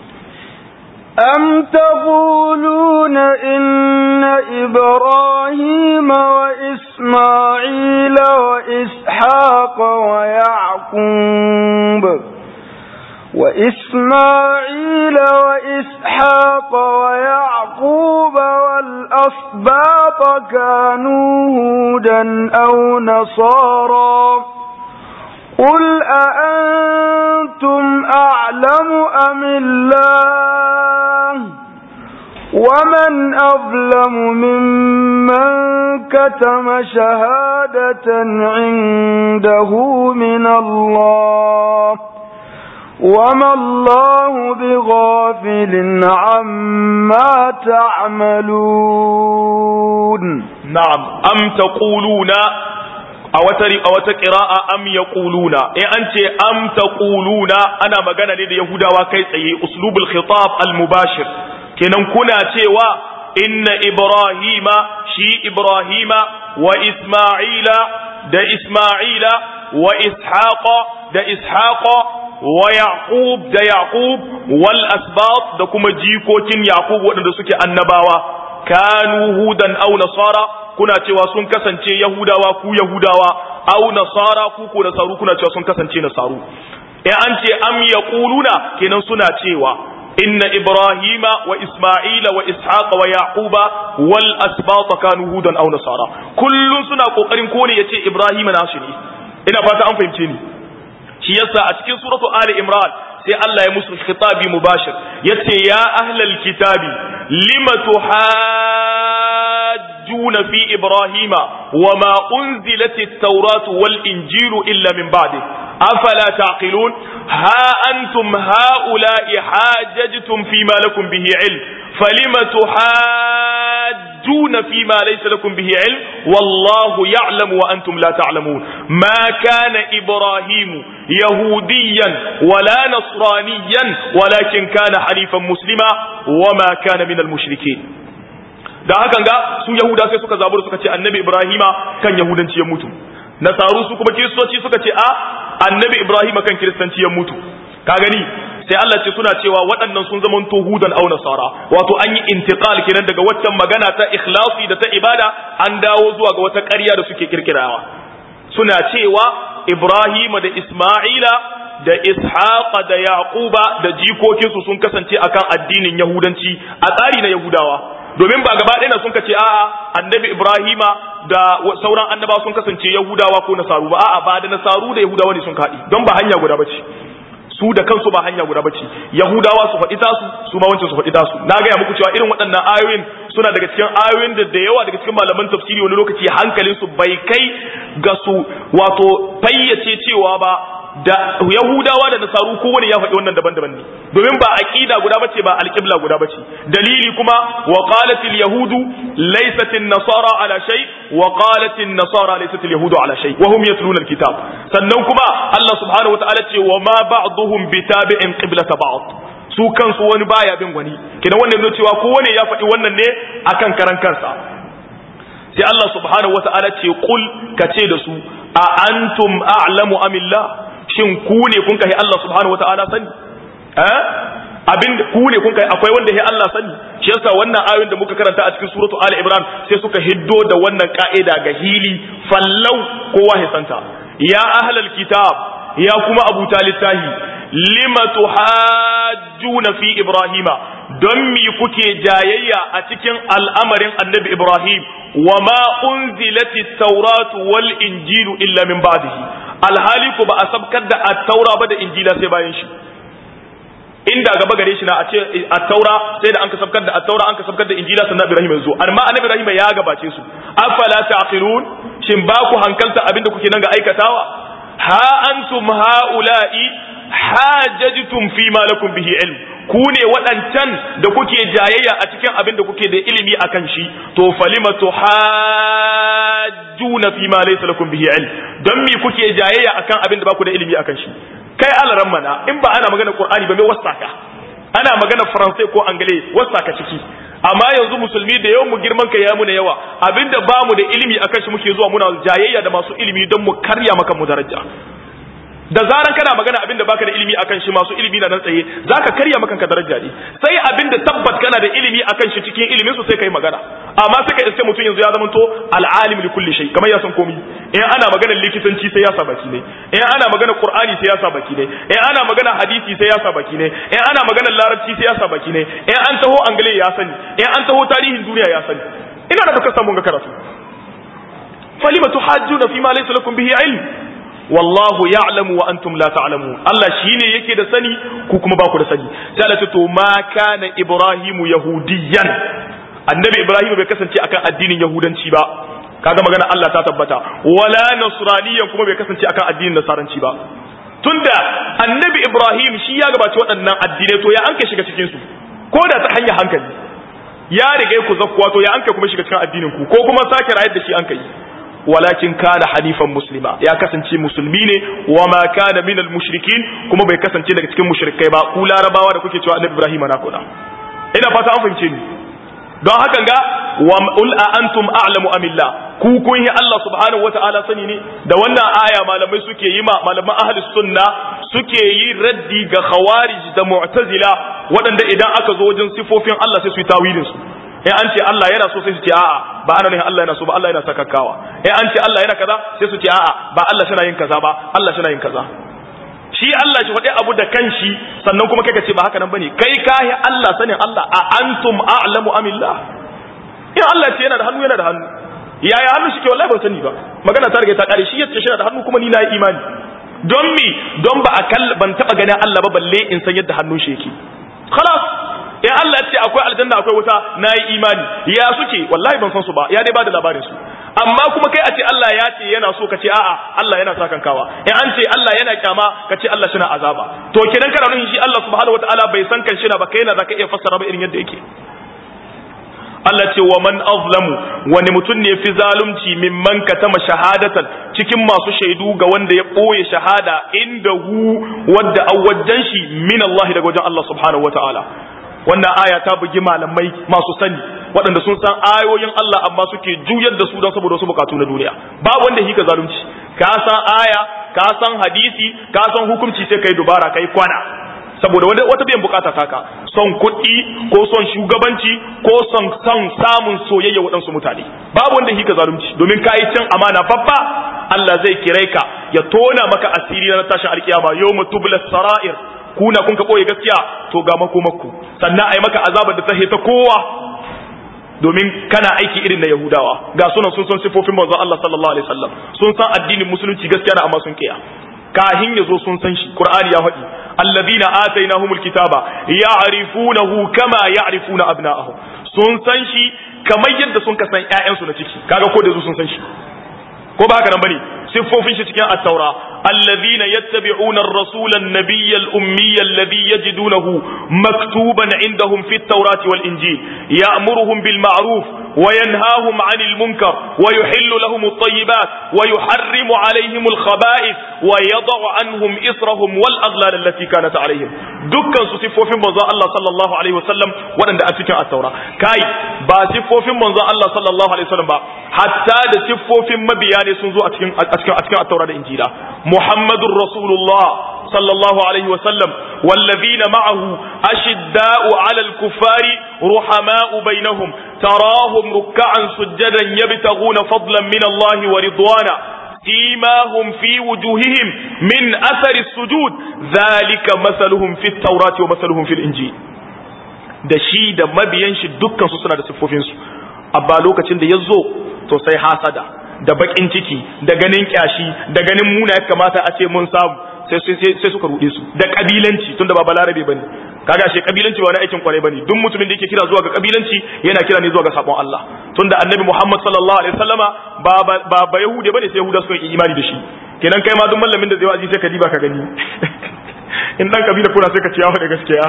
أم تقولون إن إبراهيم وإسماعيل وإسحاق ويعقوب وإسماعيل وإسحاق ويعقوب والأسباط كانوا هودا أو نصارا قل أأنتم أعلم أم الله ومن أظلم ممن كتم شهادة عنده من الله وما الله بغافل عما تعملون نعم أم تقولون a wata a wata qira'a am yaquluna in an ce am taquluna ana magana ne da yahudawa kai tsaye uslubul khitab al mubashir kenan kuna cewa inna ibrahima shi ibrahima wa isma'ila da isma'ila wa ishaqa da ishaqa wa yaqub da yaqub wal asbat da kuma jikokin yaqub waɗanda suke annabawa kanu hudan aw nasara kuna cewa sun kasance yahudawa ku yahudawa aw nasara ku ko nasaru kuna cewa sun kasance nasaru in an ce am yaquluna kenan suna cewa inna ibrahima wa isma'ila wa ishaqa wa yaquba wal asbat kanu hudan aw nasara kullun suna kokarin kone yace ibrahima nasu ne ina fata an fahimce ni shi yasa a cikin suratu ali imran sai Allah ya musu khitabi mubashir yace ya ahlal kitabi lima tuhajjuna fi ibrahima wama unzilat at-taurat wal injilu illa min ba'di afala taqilun ha antum haula'i hajajtum fima lakum bihi ilm falima tuhajjuna fima laysa lakum bihi ilm wallahu ya'lamu wa antum la ta'lamun ma kana ibrahimu yahudiyan wala nasraniyan walakin kana halifan muslima wama kana minal mushrikin da hakan ga su yahuda sai suka zabur suka ce annabi ibrahima kan yahudanci ya mutu nasaru su kuma kiristoci suka ce a annabi ibrahima kan kiristanci ya mutu ka gani sai Allah ce suna cewa waɗannan sun zama hudan au nasara wato an yi intiqal kenan daga waccan magana ta ikhlasi da ta ibada an dawo zuwa ga wata ƙarya da suke kirkirawa suna cewa ibrahima da isma'ila da ishaqa da yaquba da jikokinsu sun kasance akan addinin yahudanci a tsari na yahudawa domin ba gaba ɗaya sun kace a'a annabi ibrahima da sauran annaba sun kasance yahudawa ko nasaru ba a'a ba da nasaru da yahudawa ne sun kaɗi don ba hanya guda bace su da kansu ba hanya guda bace yahudawa su faɗi tasu su ma wancan su faɗi tasu na gaya muku cewa irin waɗannan ayoyin suna daga cikin ayoyin da da yawa daga cikin malaman tafsiri wani lokaci hankalin su bai kai ga su wato fayyace cewa ba da yahudawa da nasaru kowane ya faɗi wannan daban-daban ne domin ba aqida guda bace ba alqibla guda bace dalili kuma wa qalatil yahudu laysat nasara ala shay wa qalatin nasara laysat yahudu ala shay wa hum yatluna alkitab sannan kuma Allah subhanahu wataala ce wa ma ba'dhum bitabi'in qiblata ba'd su kansu wani baya bin wani kidan wannan ne cewa kowane ya faɗi wannan ne akan karan kansa sai Allah subhanahu wataala ce qul kace da su a antum a'lamu amillah shin ku ne kun kai Allah subhanahu wata'ala sani eh abin ku ne kun kai akwai wanda ya Allah sani shi yasa wannan ayoyin da muka karanta a cikin suratu Ali Imran sai suka hiddo da wannan ka'ida ga hili fallau kowa ya santa ya ahlal kitab ya kuma abu talittahi lima tuhajjuna fi ibrahima don mi kuke jayayya a cikin al'amarin annabi ibrahim wa ma unzilati tauratu wal injilu illa min ba'dihi alhali ku ba a sabkar da at-taura ba da injila sai bayan shi inda gaba gare shi na a ce at-taura sai da an ka sabkar da at-taura an ka sabkar da injila sannan ibrahim yanzu amma annabi ibrahim ya gabace su afala taqilun shin ba ku hankalta abinda kuke nan ga aikatawa ha antum haula'i hajajtum fi ma lakum bihi ilm ku ne waɗancan da kuke jayayya a cikin abin da kuke da ilimi akan shi to falima tuhajjuna fi ma laysa lakum bihi ilm don me kuke jayayya akan abin da baku da ilimi akan shi kai alaran mana in ba ana magana qur'ani ba me wasaka ana magana faransai ko angale wasaka ciki amma yanzu musulmi da yawan mu girman kai ya mu na yawa abinda ba mu da ilimi akan shi muke zuwa muna jayayya da masu ilimi don mu karya maka mu daraja da zaran kana magana abin da baka da ilimi akan shi masu ilimi na nan tsaye zaka karya maka ka daraja ne sai abin da tabbat kana da ilimi akan shi cikin ilimin su sai kai magana amma sai ka iske mutum yanzu ya zama to al'alim li kulli shay kamar ya san komai in ana magana likitanci sai ya sa baki ne in ana magana qur'ani sai ya sa baki ne in ana magana hadisi sai ya sa baki ne in ana magana larabci sai ya sa baki ne in an taho angale ya sani in an taho tarihin duniya ya sani ina da baka samu ga karatu falima tuhajjuna fi ma laysa lakum bihi ilm wallahu ya'lamu wa antum la ta'lamun Allah shine yake da sani ku kuma ba ku da sani sai Allah ce to ma kana ibrahimu yahudiyan annabi ibrahim bai kasance akan addinin yahudanci ba kaga magana Allah ta tabbata wala nasraniyan kuma bai kasance akan addinin nasaranci ba tunda annabi ibrahim shi ya gabaci waɗannan addinai to ya an kai shiga cikin su ko da ta hanyar hankali ya riga ku zakkuwa to ya an kai kuma shiga cikin addinin ku ko kuma sake rayar da shi an kai walakin kana hanifan muslima ya kasance musulmi ne wa ma kana minal mushrikin kuma bai kasance daga cikin mushrikai ba ku larabawa da kuke cewa annabi ibrahim na kuda ina fata an fahimce ni don hakan ga wa ul a antum a'lamu amillah ku kun yi Allah subhanahu wata'ala sani ne da wannan aya malamai suke yi ma malaman ahli sunna suke yi raddi ga khawarij da mu'tazila waɗanda idan aka zo wajen sifofin Allah sai su yi tawilin su in an ce Allah yana so sai su ce a'a ba ana nufin Allah yana so ba Allah yana sakakkawa in an ce Allah yana kaza sai su ce a'a ba Allah shi yin kaza ba Allah shi yin kaza shi Allah shi faɗi abu da kanshi sannan kuma kai ka ce ba haka nan bane kai kahi Allah sanin Allah a antum a'lamu amillah in Allah ce yana da hannu yana da hannu yaya hannu shi ke wallahi ban sani ba magana ta riga ta kare shi yace shi yana da hannu kuma ni na yi imani don mi don ba a kalla ban taba ganin Allah ba balle in san yadda hannun shi yake khalas in Allah ya ce akwai aljanna akwai wuta na yi imani ya suke wallahi ban san su ba ya dai bada labarin su amma kuma kai a ce Allah ya ce yana so ka ce a'a Allah yana sa kankawa in an ce Allah yana kyama ka ce Allah shina azaba to kenan kana nufin shi Allah subhanahu wataala bai san kan shina ba kai na zaka iya fassara ba irin yadda yake Allah ce wa man azlamu wani mutum ne fi zalunci mimman katama shahadatan cikin masu shaidu ga wanda ya ɓoye shahada inda hu wadda awwajan shi min Allah daga wajen Allah subhanahu wataala wannan aya ta bugi malamai masu sani waɗanda sun san ayoyin Allah amma suke juyar da su don saboda wasu bukatu na duniya ba wanda hika zalunci ka san aya ka san hadisi ka san hukunci sai kai dubara kai kwana saboda wanda wata biyan bukata taka son kuɗi ko son shugabanci ko son son samun soyayya waɗansu mutane babu wanda hika zalunci domin ka yi cin amana babba Allah zai kirai ka ya tona maka asiri na tashin alkiyama yawma tubla sara'ir kuna kun ka ɓoye gaskiya to ga makomakku sannan a yi maka azabar da ta ta kowa domin kana aiki irin na yahudawa ga sunan sun san sifofin manzon Allah sallallahu alaihi wasallam sun san addinin musulunci gaskiya da amma sun kiya kahin ya zo sun san shi qur'ani ya faɗi alladhina atainahumul kitaba ya'rifunahu kama ya'rifuna abna'ahum sun san shi kamar yadda sun ka san ƴaƴansu na ciki kaga ko da su sun san shi ko ba haka nan bane siffofin shi cikin at-taura alladhina yattabi'una ar-rasula an-nabiyya al-ummiyya alladhi yajidunahu maktuban 'indahum fi at-taurati wal-injil ya'muruhum bil ma'ruf wa yanhahum 'anil munkar wa yuhillu lahum at-tayyibat wa yuharrimu 'alayhim al-khaba'ith wa yad'u 'anhum israhum wal aghlal allati kanat 'alayhim dukkan su siffofin manzon Allah sallallahu alaihi wasallam wadanda a cikin at-taura kai ba siffofin manzon Allah sallallahu alaihi wasallam ba hatta da siffofin mabiya ne sun zo a cikin a cikin a cikin at-taura da injila muhammadur rasulullah sallallahu alaihi wa sallam wallazina ma'ahu ashidda'u 'alal kuffari ruhama'u bainahum tarahum ruk'an sujadan yabtaghuna fadlan min Allah wa ridwana سيماهم في وجوههم من أثر السجود ذلك مثلهم في التوراة ومثلهم في الإنجيل da shi da mabiyan shi dukkan su suna da siffofinsu abba lokacin da ya zo to sai hasada da bakin ciki da ganin kyashi da ganin muna ya kamata a ce mun samu sai suka rude su da kabilanci tunda ba balarabe bane kaga shi kabilanci ba wani aikin kwarai bane duk mutumin da yake kira zuwa ga kabilanci yana kira ne zuwa ga sabon Allah tunda annabi Muhammad sallallahu alaihi wasallama ba ba ba yahude bane sai yahuda suka yi imani da shi kenan kai ma duk mallamin da zai wa'azi sai ka diba ka gani in dan kabila kuna sai ka ciya da gaskiya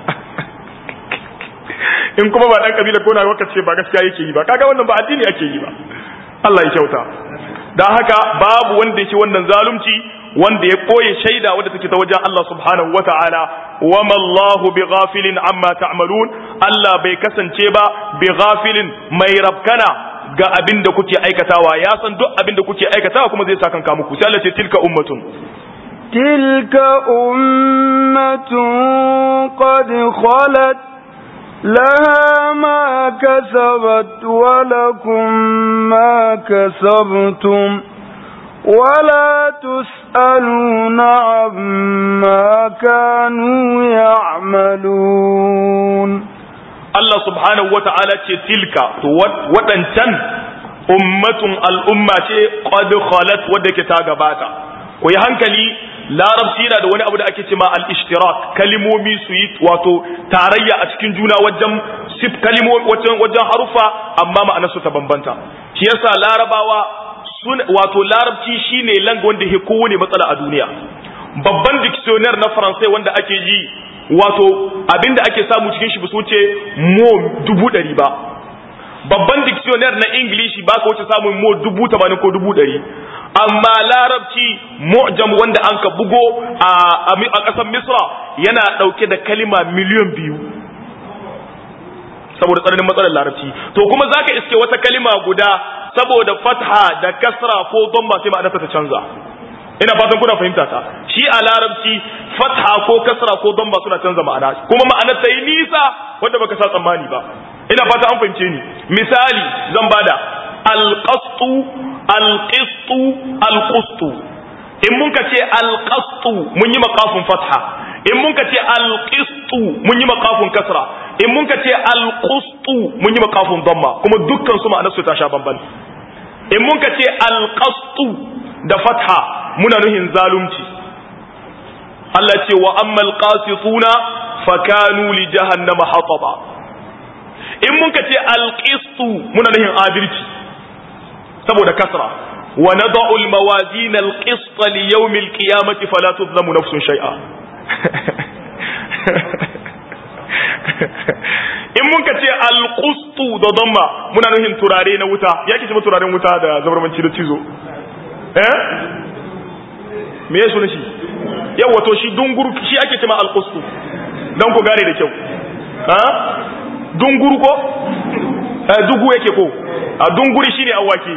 in kuma ba dan kabila kuna waka ce ba gaskiya yake yi ba kaga wannan ba addini ake yi ba Allah ya kyauta dan haka babu wanda yake wannan zalunci wanda ya koye shaida wadda take ta wajen Allah subhanahu wata'ala wama Allahu bighafilin amma ta'malun Allah bai kasance ba bighafilin mai rabkana ga abin da kuke aikatawa ya san duk abin da kuke aikatawa kuma zai saka kanka muku sai Allah ce tilka ummatun tilka ummatun qad khalat لها ما كسبت ولكم ما كسبتم ولا تسألون عما كانوا يعملون الله سبحانه وتعالى تلك وطنشن أمة الأمة قد خلت ودك تاغباتا وي hankali larabci yana da wani abu da ake cema al-ishtirak kalimomi su yi wato tarayya a cikin juna wajen sif kalimomi wajen wajen harufa amma ma'anarsu ta bambanta shi yasa larabawa wato larabci shine lang wanda ke kowane matsala a duniya babban dictionnaire na faransai wanda ake yi wato abinda ake samu cikin shi ba su wuce mo dubu ɗari ba babban dictionnaire na ingilishi ba ka wuce samun mo dubu tamanin ko dubu ɗari amma larabci mu'jam wanda an ka bugo a ƙasar misra yana ɗauke da kalima miliyan biyu saboda tsananin matsalar larabci to kuma zaka iske wata kalima guda saboda fatha da kasra ko dhamma sai ma'anarta ta canza ina fatan kuna fahimta ta shi a larabci fatha ko kasra ko dhamma suna canza ma'ana kuma ma'anar ta yi nisa wanda baka sa tsammani ba ina fata an fahimce ni misali zan bada alqastu alqistu alqustu in mun ka ce alqastu mun yi maqafin fatha in mun ka ce alqistu mun yi maqafin kasra in mun ka ce alqustu mun yi maqafin dhamma kuma dukkan su ma'anar su ta sha bamban in mun ka ce alqastu da fatha muna nuhin zalunci Allah ce wa ammal qasituna fakanu li jahannama hataba in mun ka ce alqistu muna nuhin adalci saboda kasra wa nad'u almawazin alqist li yawm alqiyamati fala tuzlamu nafsun shay'a in mun ka ce alqustu da damma muna nuhin turare na wuta yake ce turaren wuta da zabarmanci da cizo eh me ya suna shi yau wato shi dunguru shi ake cema alqustu dan ku gane da kyau ha dunguru ko eh dugu yake ko a dunguri shine awaki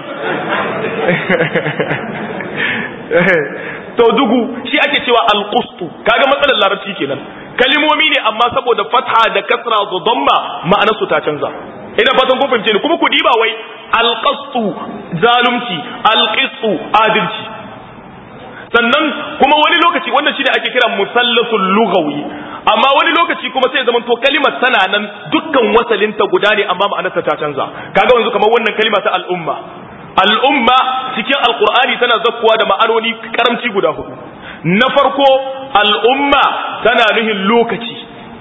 to dugu shi ake cewa alqustu kaga matsalar larabci kenan kalimomi ne amma saboda fatha da kasra da damma ma'anar su ta canza ina fatan kun fahimce ni kuma ku diba wai alqastu zalunci alqistu adalci sannan kuma wani lokaci wannan shine ake kira musallasul lughawi amma wani lokaci kuma sai zaman to kalimar tana nan dukkan wasalinta guda ne amma ma'anarta ta canza kaga yanzu kamar wannan kalima ta al'umma al'umma cikin alqur'ani tana zakkuwa da ma'anoni karamci guda hudu na farko al'umma tana nuhin lokaci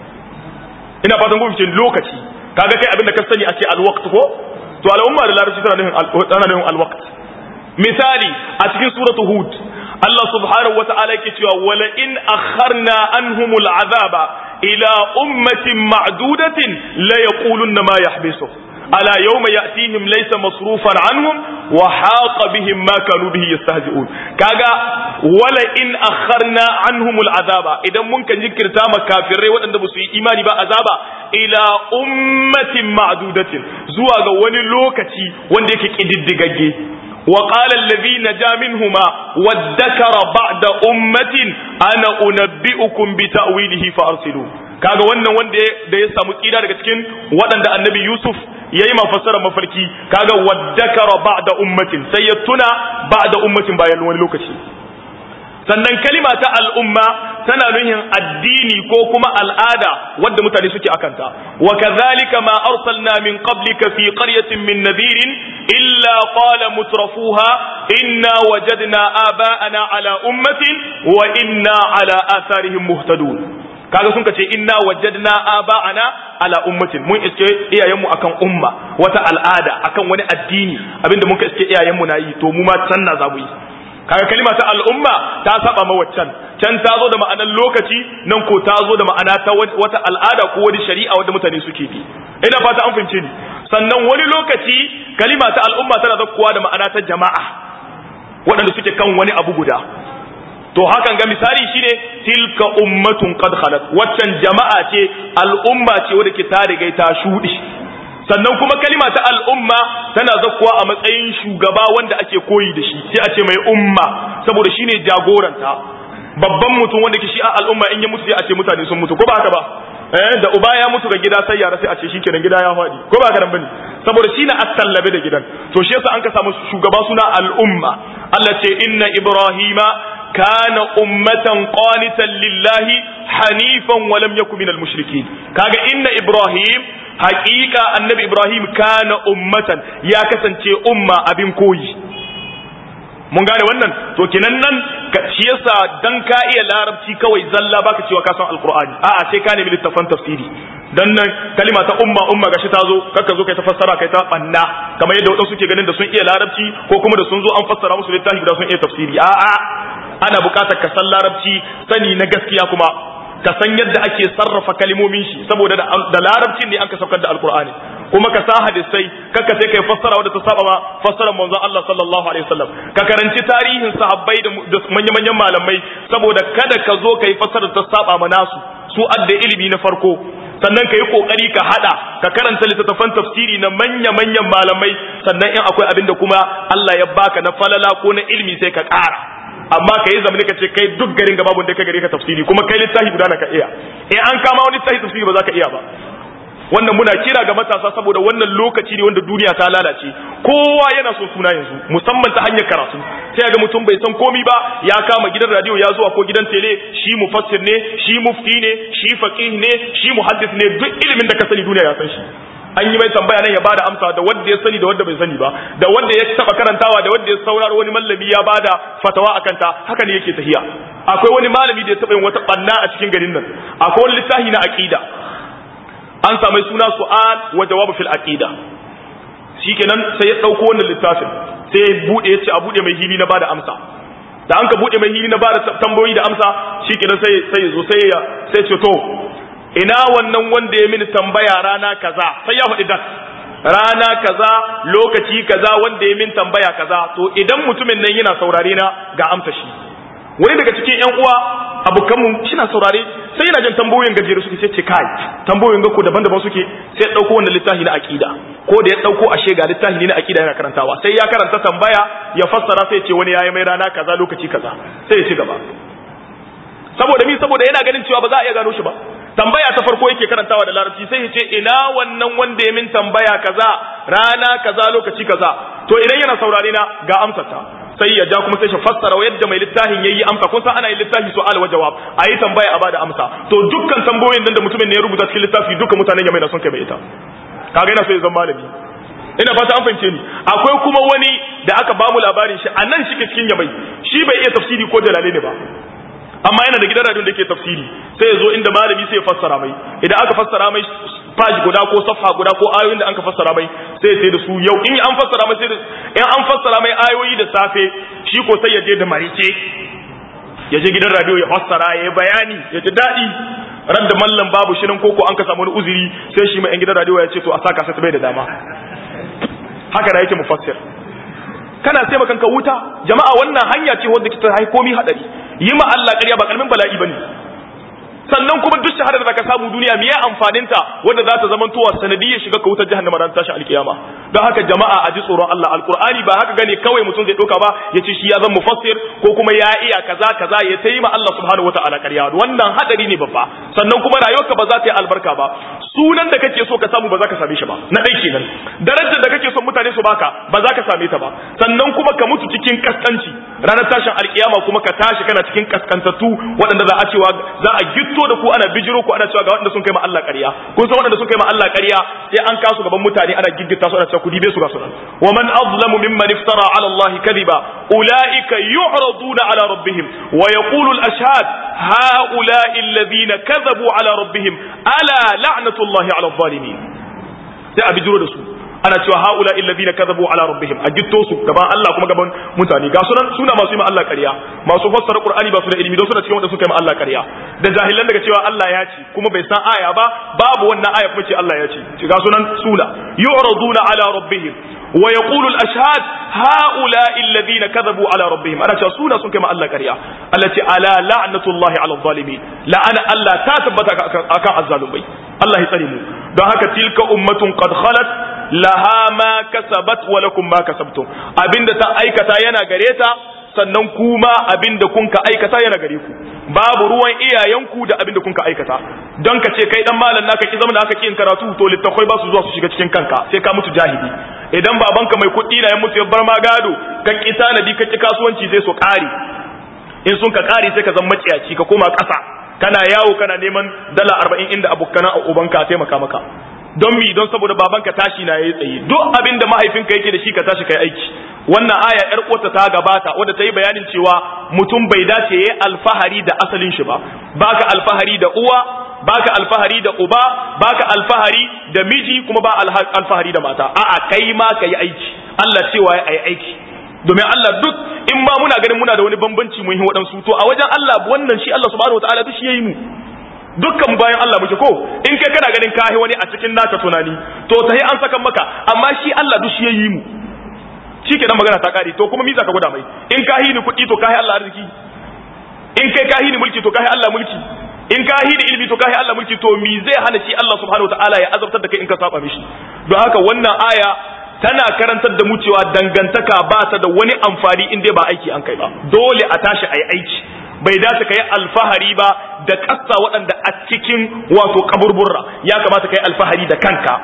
ina fatan ku fice lokaci kaga kai abin da ka sani a ce alwaqt ko to al'umma da larabci tana nuhin tana nuhin alwaqt misali a cikin suratu hud Allah subhanahu wa ta'ala yake cewa wala in akharna anhumul azaba ila ummatin ma'dudatin la yaqulunna ma yahbisu ala yawma ya'tihim laysa masrufan anhum wa haqa bihim ma kanu bihi yastahzi'un kaga wala in akharna anhumul azaba idan mun kan jinkirta ma kafirai waɗanda ba su yi imani ba azaba ila ummatin ma'dudatin zuwa ga wani lokaci wanda yake kididdigagge وقال الذي نجا منهما وادكر بعد أمة أنا أنبئكم بتأويله فأرسلوا kaga wannan wanda da ya samu tsira daga cikin waɗanda annabi Yusuf ya yi mafassara mafarki kaga waddakara ba'da ummatin sai ya tuna ba'da ummatin bayan wani lokaci sannan kalima ta al'umma tana nuhin addini ko kuma al'ada wadda mutane suke akanta wa kadhalika ma arsalna min qablika fi qaryatin min nadhirin illa qala mutrafuha inna wajadna aba'ana ala ummatin wa inna ala atharihim muhtadun kaga sun ce inna wajadna aba'ana ala ummatin mun iske iyayenmu akan umma wata al'ada akan wani addini abinda muka iske iyayenmu na yi to mu ma can na zamu yi kaga kalima ta al'umma ta saba ma waccan can ta zo da ma'anar lokaci nan ko ta zo da ma'ana ta wata al'ada ko wani shari'a wanda mutane suke bi ina fata an fahimce ni sannan wani lokaci kalima ta al'umma tana zakkuwa da ma'ana ta jama'a waɗanda suke kan wani abu guda to hakan ga misali shine tilka ummatun qad khalat waccan jama'a ce al'umma ce wadda ke ta riga ta shudi sannan kuma kalima ta al'umma tana zakkuwa a matsayin shugaba wanda ake koyi da shi sai a ce mai umma saboda shine jagoranta babban mutum wanda ke shi a al'umma in ya mutu sai a ce mutane sun mutu ko ba haka ba eh da uba ya mutu ga gida sai yara sai a ce shikenan gida ya faɗi ko ba haka nan bane saboda shi na attallabe da gidan to shi yasa an ka samu shugaba suna al'umma Allah ce inna ibrahima kana ummatan qanitan lillahi hanifan wa lam yakun minal mushrikin kaga inna ibrahim haqiqa annabi ibrahim kana ummatan ya kasance umma abin koyi mun gane wannan to kinan nan shi yasa dan ka iya larabci kawai zalla baka cewa ka san alqur'ani a'a sai ka nemi littafan tafsiri dan nan kalima ta umma umma gashi ta zo kakka zo kai ta fassara kai ta banna kamar yadda wadansu suke ganin da sun iya larabci ko kuma da sun zo an fassara musu littafi da sun iya tafsiri a'a ana bukatar ka san larabci sani na gaskiya kuma ka san yadda ake sarrafa kalimomin shi saboda da larabcin ne an ka saukar da alkur'ani kuma ka sa hadisai kaka sai kai fassara wadda ta saba ma fassarar manzon Allah sallallahu alaihi wasallam ka karanci tarihin sahabbai da manya-manyan malamai saboda kada ka zo kai fassara ta saba ma nasu su adda ilimi na farko sannan ka yi kokari ka hada ka karanta littattafan tafsiri na manya-manyan malamai sannan in akwai abin da kuma Allah ya baka na falala ko na ilimi sai ka ƙara amma ka yi zamani ka ce kai duk garin ga babu da ka gare ka tafsiri kuma kai littafi guda na ka iya in an kama wani littafi tafsiri ba za ka iya ba wannan muna kira ga matasa saboda wannan lokaci ne wanda duniya ta lalace kowa yana son suna yanzu musamman ta hanyar karatu sai ga mutum bai san komi ba ya kama gidan radio ya zuwa ko gidan tele shi mufassir ne shi mufti ne shi faqih ne shi muhaddis ne duk ilimin da ka sani duniya ya san shi an yi mai tambaya nan ya bada amsa da wanda ya sani da wanda bai sani ba da wanda ya taba karantawa da wanda ya sauraro wani mallami ya bada fatawa akan ta haka ne yake tahiya akwai wani malami da ya taba yin wata banna a cikin garin nan akwai wani littafi na aqida an samu suna su'al wa jawabu fil aqida shikenan sai ya dauko wannan littafin sai ya bude ya ce a bude mai hili na bada amsa da an ka bude mai hili na bada tambayoyi da amsa shikenan sai sai zo sai ya sai ce to ina wannan wanda ya mini tambaya rana kaza sai ya faɗi dat rana kaza lokaci kaza wanda ya min tambaya kaza to idan mutumin nan yana saurare na ga amsa shi wani daga cikin yan uwa abokanmu shina saurare sai yana jin tambayoyin gajere suke sai ce kai tambayoyin ga ko daban-daban suke sai ya dauko wannan littafi na aqida ko da ya dauko ashe ga littafi ne na aqida yana karantawa sai ya karanta tambaya ya fassara sai ya ce wani yayi mai rana kaza lokaci kaza sai ya ci gaba saboda mi saboda yana ganin cewa ba za a iya gano shi ba tambaya ta farko yake karantawa da larabci sai ya ce ina wannan wanda ya min tambaya kaza rana kaza lokaci kaza to idan yana saurare na ga amsar ta sai ya ja kuma sai shi fassara yadda mai littafin yayi amsa kun san ana yin littafi su'al wa jawab ayi tambaya a bada amsa to dukkan tambayoyin nan da mutumin ne ya rubuta cikin littafi dukkan mutanen yamai na son kai mai ita kaga yana so ya zama malami ina fata an fahimce ni akwai kuma wani da aka bamu labarin shi a nan shi cikin yamai shi bai iya tafsiri ko jalale ne ba amma yana da gidan radio da yake tafsiri sai ya zo inda malami sai ya fassara mai idan aka fassara mai page guda ko safha guda ko ayoyin da aka fassara mai sai ya sai da su yau in an fassara mai sai da in an fassara mai ayoyi da safe shi ko sai ya je da marice ya je gidan radio ya fassara ya yi bayani ya ji daɗi ran da mallam babu shirin koko an ka samu wani uzuri sai shi mai yan gidan radio ya ce to a saka sai bai da dama haka da yake mufassir kana sai makan ka wuta jama'a wannan hanya ce wanda kita hai komi hadari yi ma Allah ƙarya ba kalmin bala'i bane sannan kuma duk shahada da zaka samu duniya me ya amfanin ta wanda za ta zama towa sanadiyyar shiga ka wutar jahannama ran tashin alkiyama don haka jama'a a ji tsoron Allah alqur'ani ba haka gane kawai mutum zai doka ba ya ce shi ya zama mufassir ko kuma ya iya kaza kaza ya tayi ma Allah subhanahu wataala ƙarya wannan hadari ne babba sannan kuma rayuwarka ba za ta yi albarka ba sunan da kake so ka samu ba za ka same shi ba na dai kenan darajar da kake son mutane su baka ba za ka same ta ba sannan kuma ka mutu cikin kaskanci ranar tashin alkiyama kuma ka tashi kana cikin kaskantattu waɗanda za a cewa za a gitto da ku ana bijiro ku ana cewa ga waɗanda sun kai ma Allah ƙarya kun san waɗanda sun kai ma Allah ƙarya sai an kasu gaban mutane ana giggita su ana cewa ku dibe su ga sunan wa man azlamu mimman iftara ala Allah kadhiba ulaika yu'raduna ala rabbihim wa yaqulu al-ashhad هؤلاء الذين كذبوا على ربهم ألا لعنة الله على الظالمين sai a bijiro da su ana cewa haula alladhina kadhabu ala rabbihim a gitto su gaban Allah kuma gaban mutane ga sunan suna masu yi ma Allah ƙarya masu fassara Qur'ani ba su da ilimi don suna cikin wanda suka yi ma Allah ƙarya da jahilan daga cewa Allah ya ce kuma bai san aya ba babu wannan aya kuma ce Allah ya ce ga sunan suna yu'raduna ala rabbihim wa yaqulu al-ashhad haula alladhina kadhabu ala rabbihim ana cewa suna sun kai ma Allah ƙarya Allah ce ala la'natullahi ala zalimin la'ana Allah ta tabbata akan azzalumai Allah ya tsare mu don haka tilka ummatun qad khalat laha ma kasabat wa lakum ma kasabtum abinda ta aikata yana gare ta sannan kuma abinda kun ka aikata yana gare ku babu ruwan iyayenku da abinda kun ka aikata don ka ce kai dan malam naka ki zama da aka kin karatu to littafai ba su zuwa su shiga cikin kanka sai ka mutu jahili idan babanka mai kuɗi na ya mutu ya bar ma gado ka ki tanadi ka ki kasuwanci zai so ƙari in sun ka ƙari sai ka zama maciyaci ka koma ƙasa kana yawo kana neman dala arba'in inda abokanan ubanka taimaka maka don mi don saboda babanka tashi na yayi tsaye duk abin da mahaifinka yake da shi ka tashi kai aiki wannan aya yar uwarta ta gabata wadda ta yi bayanin cewa mutum bai dace yayi alfahari da asalin shi ba baka alfahari da uwa baka alfahari da uba baka alfahari da miji kuma ba alfahari da mata a'a kai ma ka yi aiki Allah cewa ya yi aiki domin Allah duk in ma muna ganin muna da wani bambanci mun yi waɗansu to a wajen Allah wannan shi Allah subhanahu wataala duk shi yayi mu dukkan bayan Allah muke ko in kai kana ganin kahi wani a cikin naka tunani to tahi an saka maka amma shi Allah duk shi yayi mu shi kenan magana ta kare to kuma mi za ka gwada mai in kahi ni kuɗi to kahi Allah arziki in kai kahi ni mulki to kahi Allah mulki in kahi ni ilimi to kahi Allah mulki to mi zai hana shi Allah subhanahu wataala ya azabtar da kai in ka saba mishi don haka wannan aya tana karantar da mu cewa dangantaka ba ta da wani amfani in dai ba aiki an kai ba dole a tashi a yi aiki bai dace ka yi alfahari ba da ƙasa waɗanda a cikin wato kaburburra ya kamata ka yi alfahari da kanka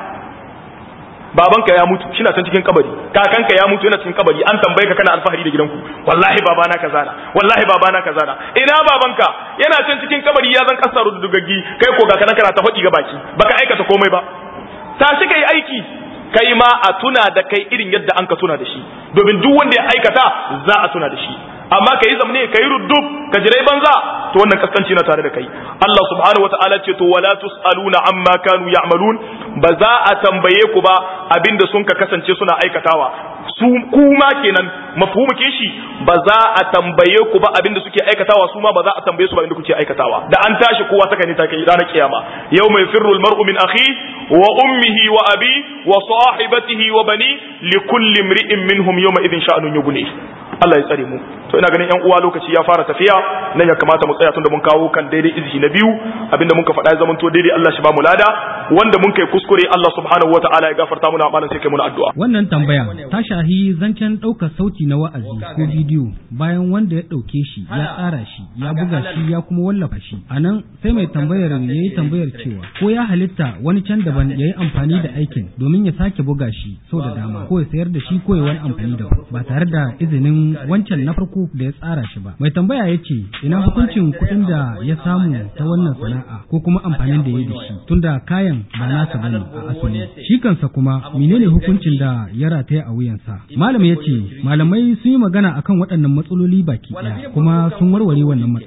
babanka ya mutu shi na can cikin kabari kakanka ya mutu yana cikin kabari an tambaye ka kana alfahari da gidanku wallahi babana kaza na wallahi babana kaza na ina babanka yana can cikin kabari ya zan kasa rudugaggi kai ko ga kana kana ta faɗi ga baki baka aikata komai ba tashi kai aiki kai ma a tuna da kai irin yadda an ka tuna da shi domin duk wanda ya aikata za a tuna da shi amma ka yi zamne ka yi ruddub ka jirai banza to wannan kaskanci na tare da kai Allah subhanahu wataala ce to wala tusaluna amma kanu ya'malun ba za a tambaye ku ba abinda sun ka kasance suna aikatawa su kuma kenan mafhumu ke shi ba za a tambaye ku ba abinda suke aikatawa su ma ba za a tambaye su ba abinda kuke aikatawa da an tashi kowa ta kai ta kai ranar kiyama yawma yafirru almar'u min akhi wa ummihi wa abi wa sahibatihi wa bani likulli imri'in minhum yawma idhin sha'nun yughni Allah ya tsare mu to ina ganin yan uwa lokaci ya fara tafiya nan ya kamata mu tsaya tunda mun kawo kan daidai izhi na biyu abinda mun ka faɗa ya zamanto daidai Allah shi ba mu lada wanda mun kai kuskure Allah subhanahu wataala ya gafarta muna amalan sai kai muna addu'a wannan tambaya ta shahi zancen ɗaukar sauti na wa'azi ko bidiyo bayan wanda ya ɗauke shi ya tsara shi ya buga shi ya kuma wallafa shi a nan sai mai tambayar ya yi tambayar cewa ko ya halitta wani can daban ya yi amfani da aikin domin ya sake buga shi sau da dama ko ya sayar da shi ko ya wani amfani daban ba tare da izinin wancan na farko da ya tsara shi ba mai tambaya ya ce ina hukuncin kuɗin da ya samu ta wannan sana'a ko kuma amfanin da ya da shi tunda kayan ba nasa bane a asali shi kansa kuma menene hukuncin da ya rataya a wuyansa malam ya ce malamai sun yi magana akan waɗannan matsaloli baki ɗaya kuma sun warware wannan matsala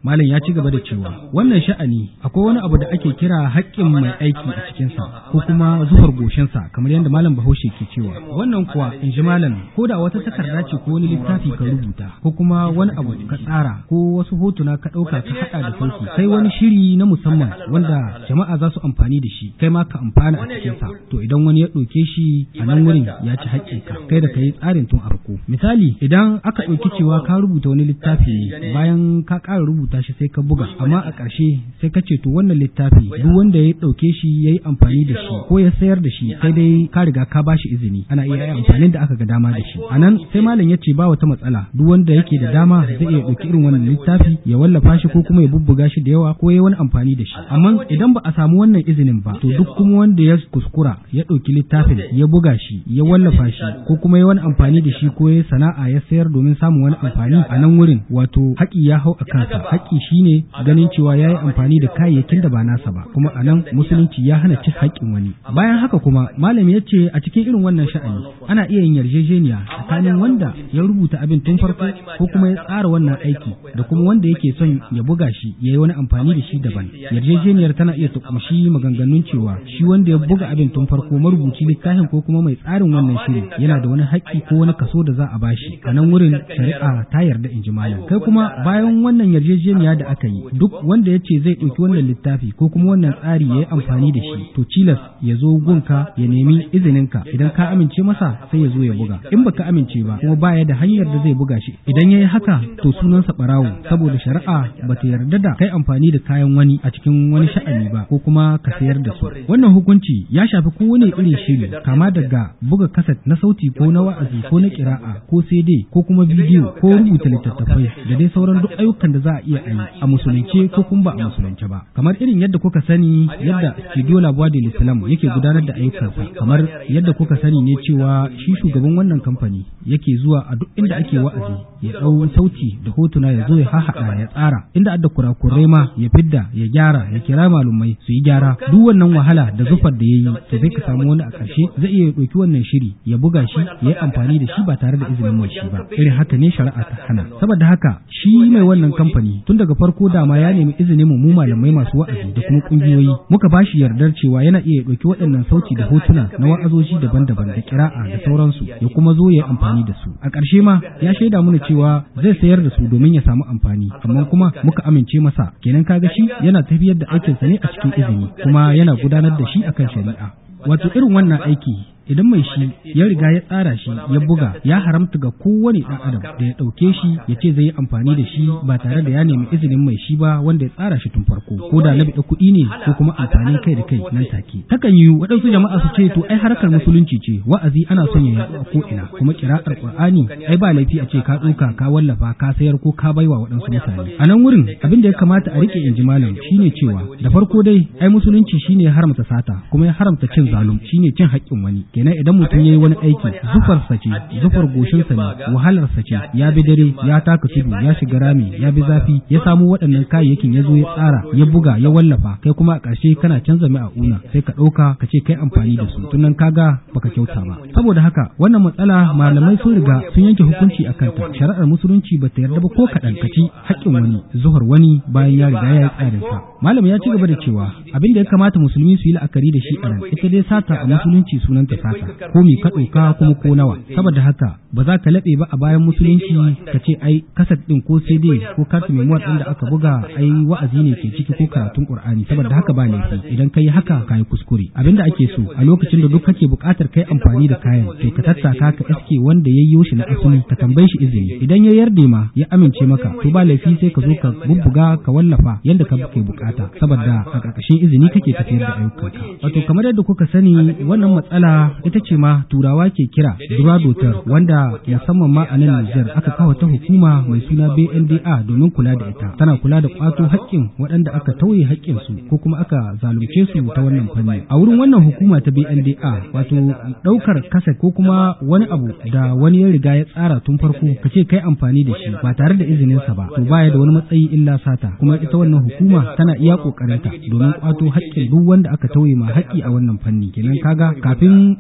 malam ya ci gaba da cewa wannan sha'ani akwai wani abu da ake kira haƙƙin mai aiki a cikinsa ko kuma zuwar goshinsa kamar yadda malam bahaushe ke cewa wannan kuwa in ji malam ko da wata takarda ce ko wani littafi ka rubuta ko kuma wani abu ka tsara ko wasu hotuna ka ɗauka ka haɗa da sauki sai wani shiri na musamman wanda jama'a za su amfani da shi kai ma ka amfana a cikinsa to idan wani ya ɗauke shi a nan wurin ya ci haƙƙinka kai da ka yi tsarin tun farko misali idan aka ɗauki cewa ka rubuta wani littafi ne bayan ka ƙara rubuta shi sai ka buga amma a ƙarshe sai ka ce to wannan littafi duk wanda ya ɗauke shi ya yi amfani da shi ko ya sayar da shi sai dai ka riga ka ba shi izini ana iya yi amfanin da aka ga dama da shi a nan sai malam ya ce ba wata matsala duk wanda yake da dama zai iya ɗauki irin wannan littafi ya wallafa shi ko kuma ya bubbuga shi da yawa ko ya wani amfani da shi amma idan ba a samu wannan izinin ba to duk kuma wanda ya kuskura ya ɗauki littafin ya buga shi ya wallafa shi ko kuma ya wani amfani da shi ko ya sana'a ya sayar domin samun wani amfani a nan wurin wato haƙi ya hau a kansa haƙi shine ganin cewa ya yi amfani da kayayyakin da ba nasa ba kuma a nan musulunci ya hana cin haƙƙin wani bayan haka kuma malami ya ce a cikin irin wannan sha'ani ana iya yin yarjejeniya tsakanin wanda ya rubuta abin tun farko ko kuma ya tsara wannan aiki da kuma wanda yake son ya buga shi ya yi wani amfani da shi daban yarjejeniyar tana iya ta kumshi maganganun cewa shi wanda ya buga abin tun farko marubuci littafin ko kuma mai tsarin wannan shiri yana da wani haƙƙi ko wani kaso da za a bashi a nan wurin shari'a ta yarda in ji malam kai kuma bayan wannan yarjejeniya da aka yi duk wanda ya ce zai ɗauki wannan littafi ko kuma wannan tsari ya yi amfani da shi to cilas ya zo gunka ya nemi izininka idan ka amince masa sai ya zo ya buga in baka amince ba kuma baya da hanyar da zai buga shi idan ya yi haka to sunansa ɓarawo saboda shari'a ba ta yarda da kai amfani da kayan wani a cikin wani sha'ani ba ko kuma ka sayar da su wannan hukunci ya shafi kowane irin shiri kama daga buga kaset na sauti ko na wa'azi ko na kira'a ko CD ko kuma bidiyo ko rubuta littattafai da dai sauran duk ayyukan da za a iya yi a musulunce ko kuma ba a musulunce ba kamar irin yadda kuka sani yadda studio labuwa da islam yake gudanar da ayyukansa kamar yadda kuka sani ne cewa shi shugaban wannan kamfani yake zuwa a duk inda ake wa'azi ya ɗau sauti da hotuna ya zo ya hahaɗa ya tsara inda adda kurakurai ma ya fidda ya gyara ya kira malumai su yi gyara duk wannan wahala da zufar da ya yi to sai ka samu wani a ƙarshe zai iya ɗauki wannan shiri ya buga shi ya yi amfani da shi ba tare da izinin mai shi ba irin haka ne shari'a ta hana saboda haka shi mai wannan kamfani tun daga farko dama ya nemi izinin mu malamai masu wa'azi da kuma kungiyoyi muka ba shi yardar cewa yana iya ɗauki waɗannan sauti da hotuna na wa'azoji daban-daban da kira'a da sauransu ya kuma zo ya yi amfani da su a ƙarshe ma ya shaida mana cewa zai sayar da su domin ya samu amfani amma kuma muka amince masa kenan kaga shi yana tafiyar da aikinsa ne a cikin izini kuma yana gudanar da shi akan shari'a wato irin wannan aiki idan mai shi ya riga ya tsara shi ya buga ya haramta ga kowane ɗan adam da ya ɗauke shi ya ce zai yi amfani da shi ba tare da ya nemi izinin mai shi ba wanda ya tsara shi tun farko ko da na biɗa kuɗi ne ko kuma amfanin kai da kai nan take takan yi waɗansu jama'a su ce to ai harkar musulunci ce wa'azi ana son ya yaɗu a ko ina kuma kira'ar qur'ani ai ba laifi a ce ka ɗauka ka wallafa ka sayar ko ka baiwa waɗansu mutane a nan wurin abin da ya kamata a rike inji malam shine cewa da farko dai ai musulunci shine ya haramta sata kuma ya haramta cin zalum shine cin haƙƙin wani kenan idan mutum ya yi wani aiki zufarsa ce zufar goshinsa ne wahalarsa ce ya bi dare ya taka tudu ya shiga rami ya bi zafi ya samu waɗannan kayayyakin ya zo ya tsara ya buga ya wallafa kai kuma a ƙarshe kana canza mai a una sai ka ɗauka ka ce kai amfani da su tunan kaga baka kyauta ba saboda haka wannan matsala malamai sun riga sun yanke hukunci a kanta shari'ar musulunci ba ta yarda ba ko kaɗan ka ci haƙƙin wani zuhar wani bayan ya riga ya yi tsarinsa malam ya ci gaba da cewa abin da ya kamata musulmi su yi la'akari da shi a nan ita dai sata a musulunci sunanta sata ko me ka ɗauka kuma ko nawa saboda haka ba za ka laɓe ba a bayan musulunci ka ce ai kasat ɗin ko cd ko kartu memuwar ɗin da aka buga ai wa'azi ne ke ciki ko karatun qur'ani saboda haka ba laifi idan ka yi haka ka yi kuskure abinda ake so a lokacin da duk kake buƙatar kai amfani da kayan to ka tattaka ka iske wanda ya yi shi na asali ka tambaye shi izini idan ya yarda ma ya amince maka to ba laifi sai ka zo ka bubbuga ka wallafa yadda ka ke bukata saboda a ƙarƙashin izini kake tafiyar da ayyukanka wato kamar yadda kuka sani wannan matsala ita ce ma turawa ke kira duradotar wanda musamman ma a nan Nijar aka kawo ta hukuma mai suna BNDA domin kula da ita tana kula da kwato haƙƙin waɗanda aka tauye haƙƙin su ko kuma aka zalunce su ta wannan fanni a wurin wannan hukuma ta BNDA wato ɗaukar kasa ko kuma wani abu da wani ya riga ya tsara tun farko ka ce kai amfani da shi ba tare da izinin sa ba to baya da wani matsayi illa sata kuma ita wannan hukuma tana iya kokarinta domin kwato haƙƙin duk wanda aka tauye ma haƙƙi a wannan fanni kenan kaga kafin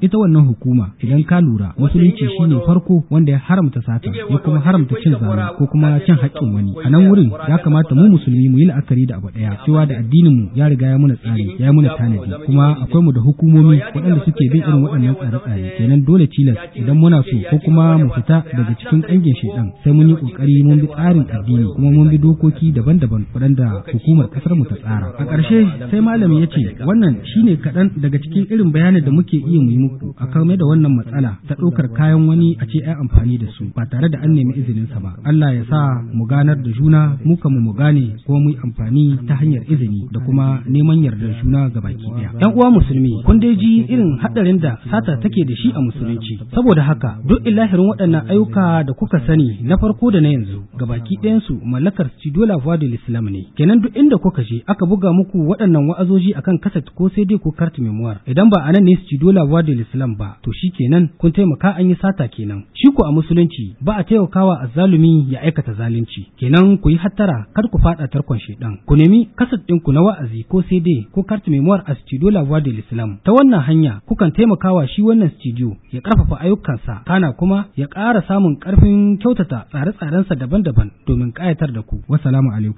ita wannan hukuma idan ka lura musulunci shine farko wanda ya haramta sata ya kuma haramta cin zalunci ko kuma cin haƙƙin wani a nan wurin ya kamata mu musulmi mu yi la'akari da abu ɗaya cewa da addinin mu ya riga ya muna tsari ya muna tanadi kuma akwai mu da hukumomi waɗanda suke bin irin waɗannan tsare-tsare kenan dole tilas idan muna so ko kuma mu fita daga cikin ƙangin shaidan sai mun yi ƙoƙari mun bi tsarin addini kuma mun bi dokoki daban-daban waɗanda hukumar ƙasar mu ta tsara a ƙarshe sai malami ya ce wannan shine kaɗan daga cikin irin bayanin da muke iya mu yi muku a kame da wannan matsala ta ɗaukar kayan wani a ce ai amfani da su ba tare da an nemi izinin sa ba Allah ya sa mu ganar da juna mu kan mu gane kuma mu yi amfani ta hanyar izini da kuma neman yardar juna ga baki ɗaya yan uwa musulmi kun dai ji irin haɗarin da sata take da shi a musulunci saboda haka duk ilahirin waɗannan ayyuka da kuka sani na farko da na yanzu ga baki ɗayansu mallakar Studio La Voix de l'Islam ne kenan duk inda kuka je aka buga muku waɗannan wa'azoji akan kaset ko sai dai ko carte memoire idan ba anan ne Studio La Voix de l'Islam ba to shi kenan kun taimaka an yi sata kenan shi ko a musulunci ba a taimakawa azzalumi ya aikata zalunci kenan ku yi hattara kar ku faɗa tarkon shedan ku nemi kaset ɗinku na wa'azi ko sai dai ko carte memoire a Studio La Voix de l'Islam ta wannan hanya kukan taimakawa shi wannan studio ya ƙarfafa ayyukansa kana kuma ya ƙara samun ƙarfin kyautata tsare-tsarensa daban-daban domin ƙayatar da ku. Wassalamu alaikum.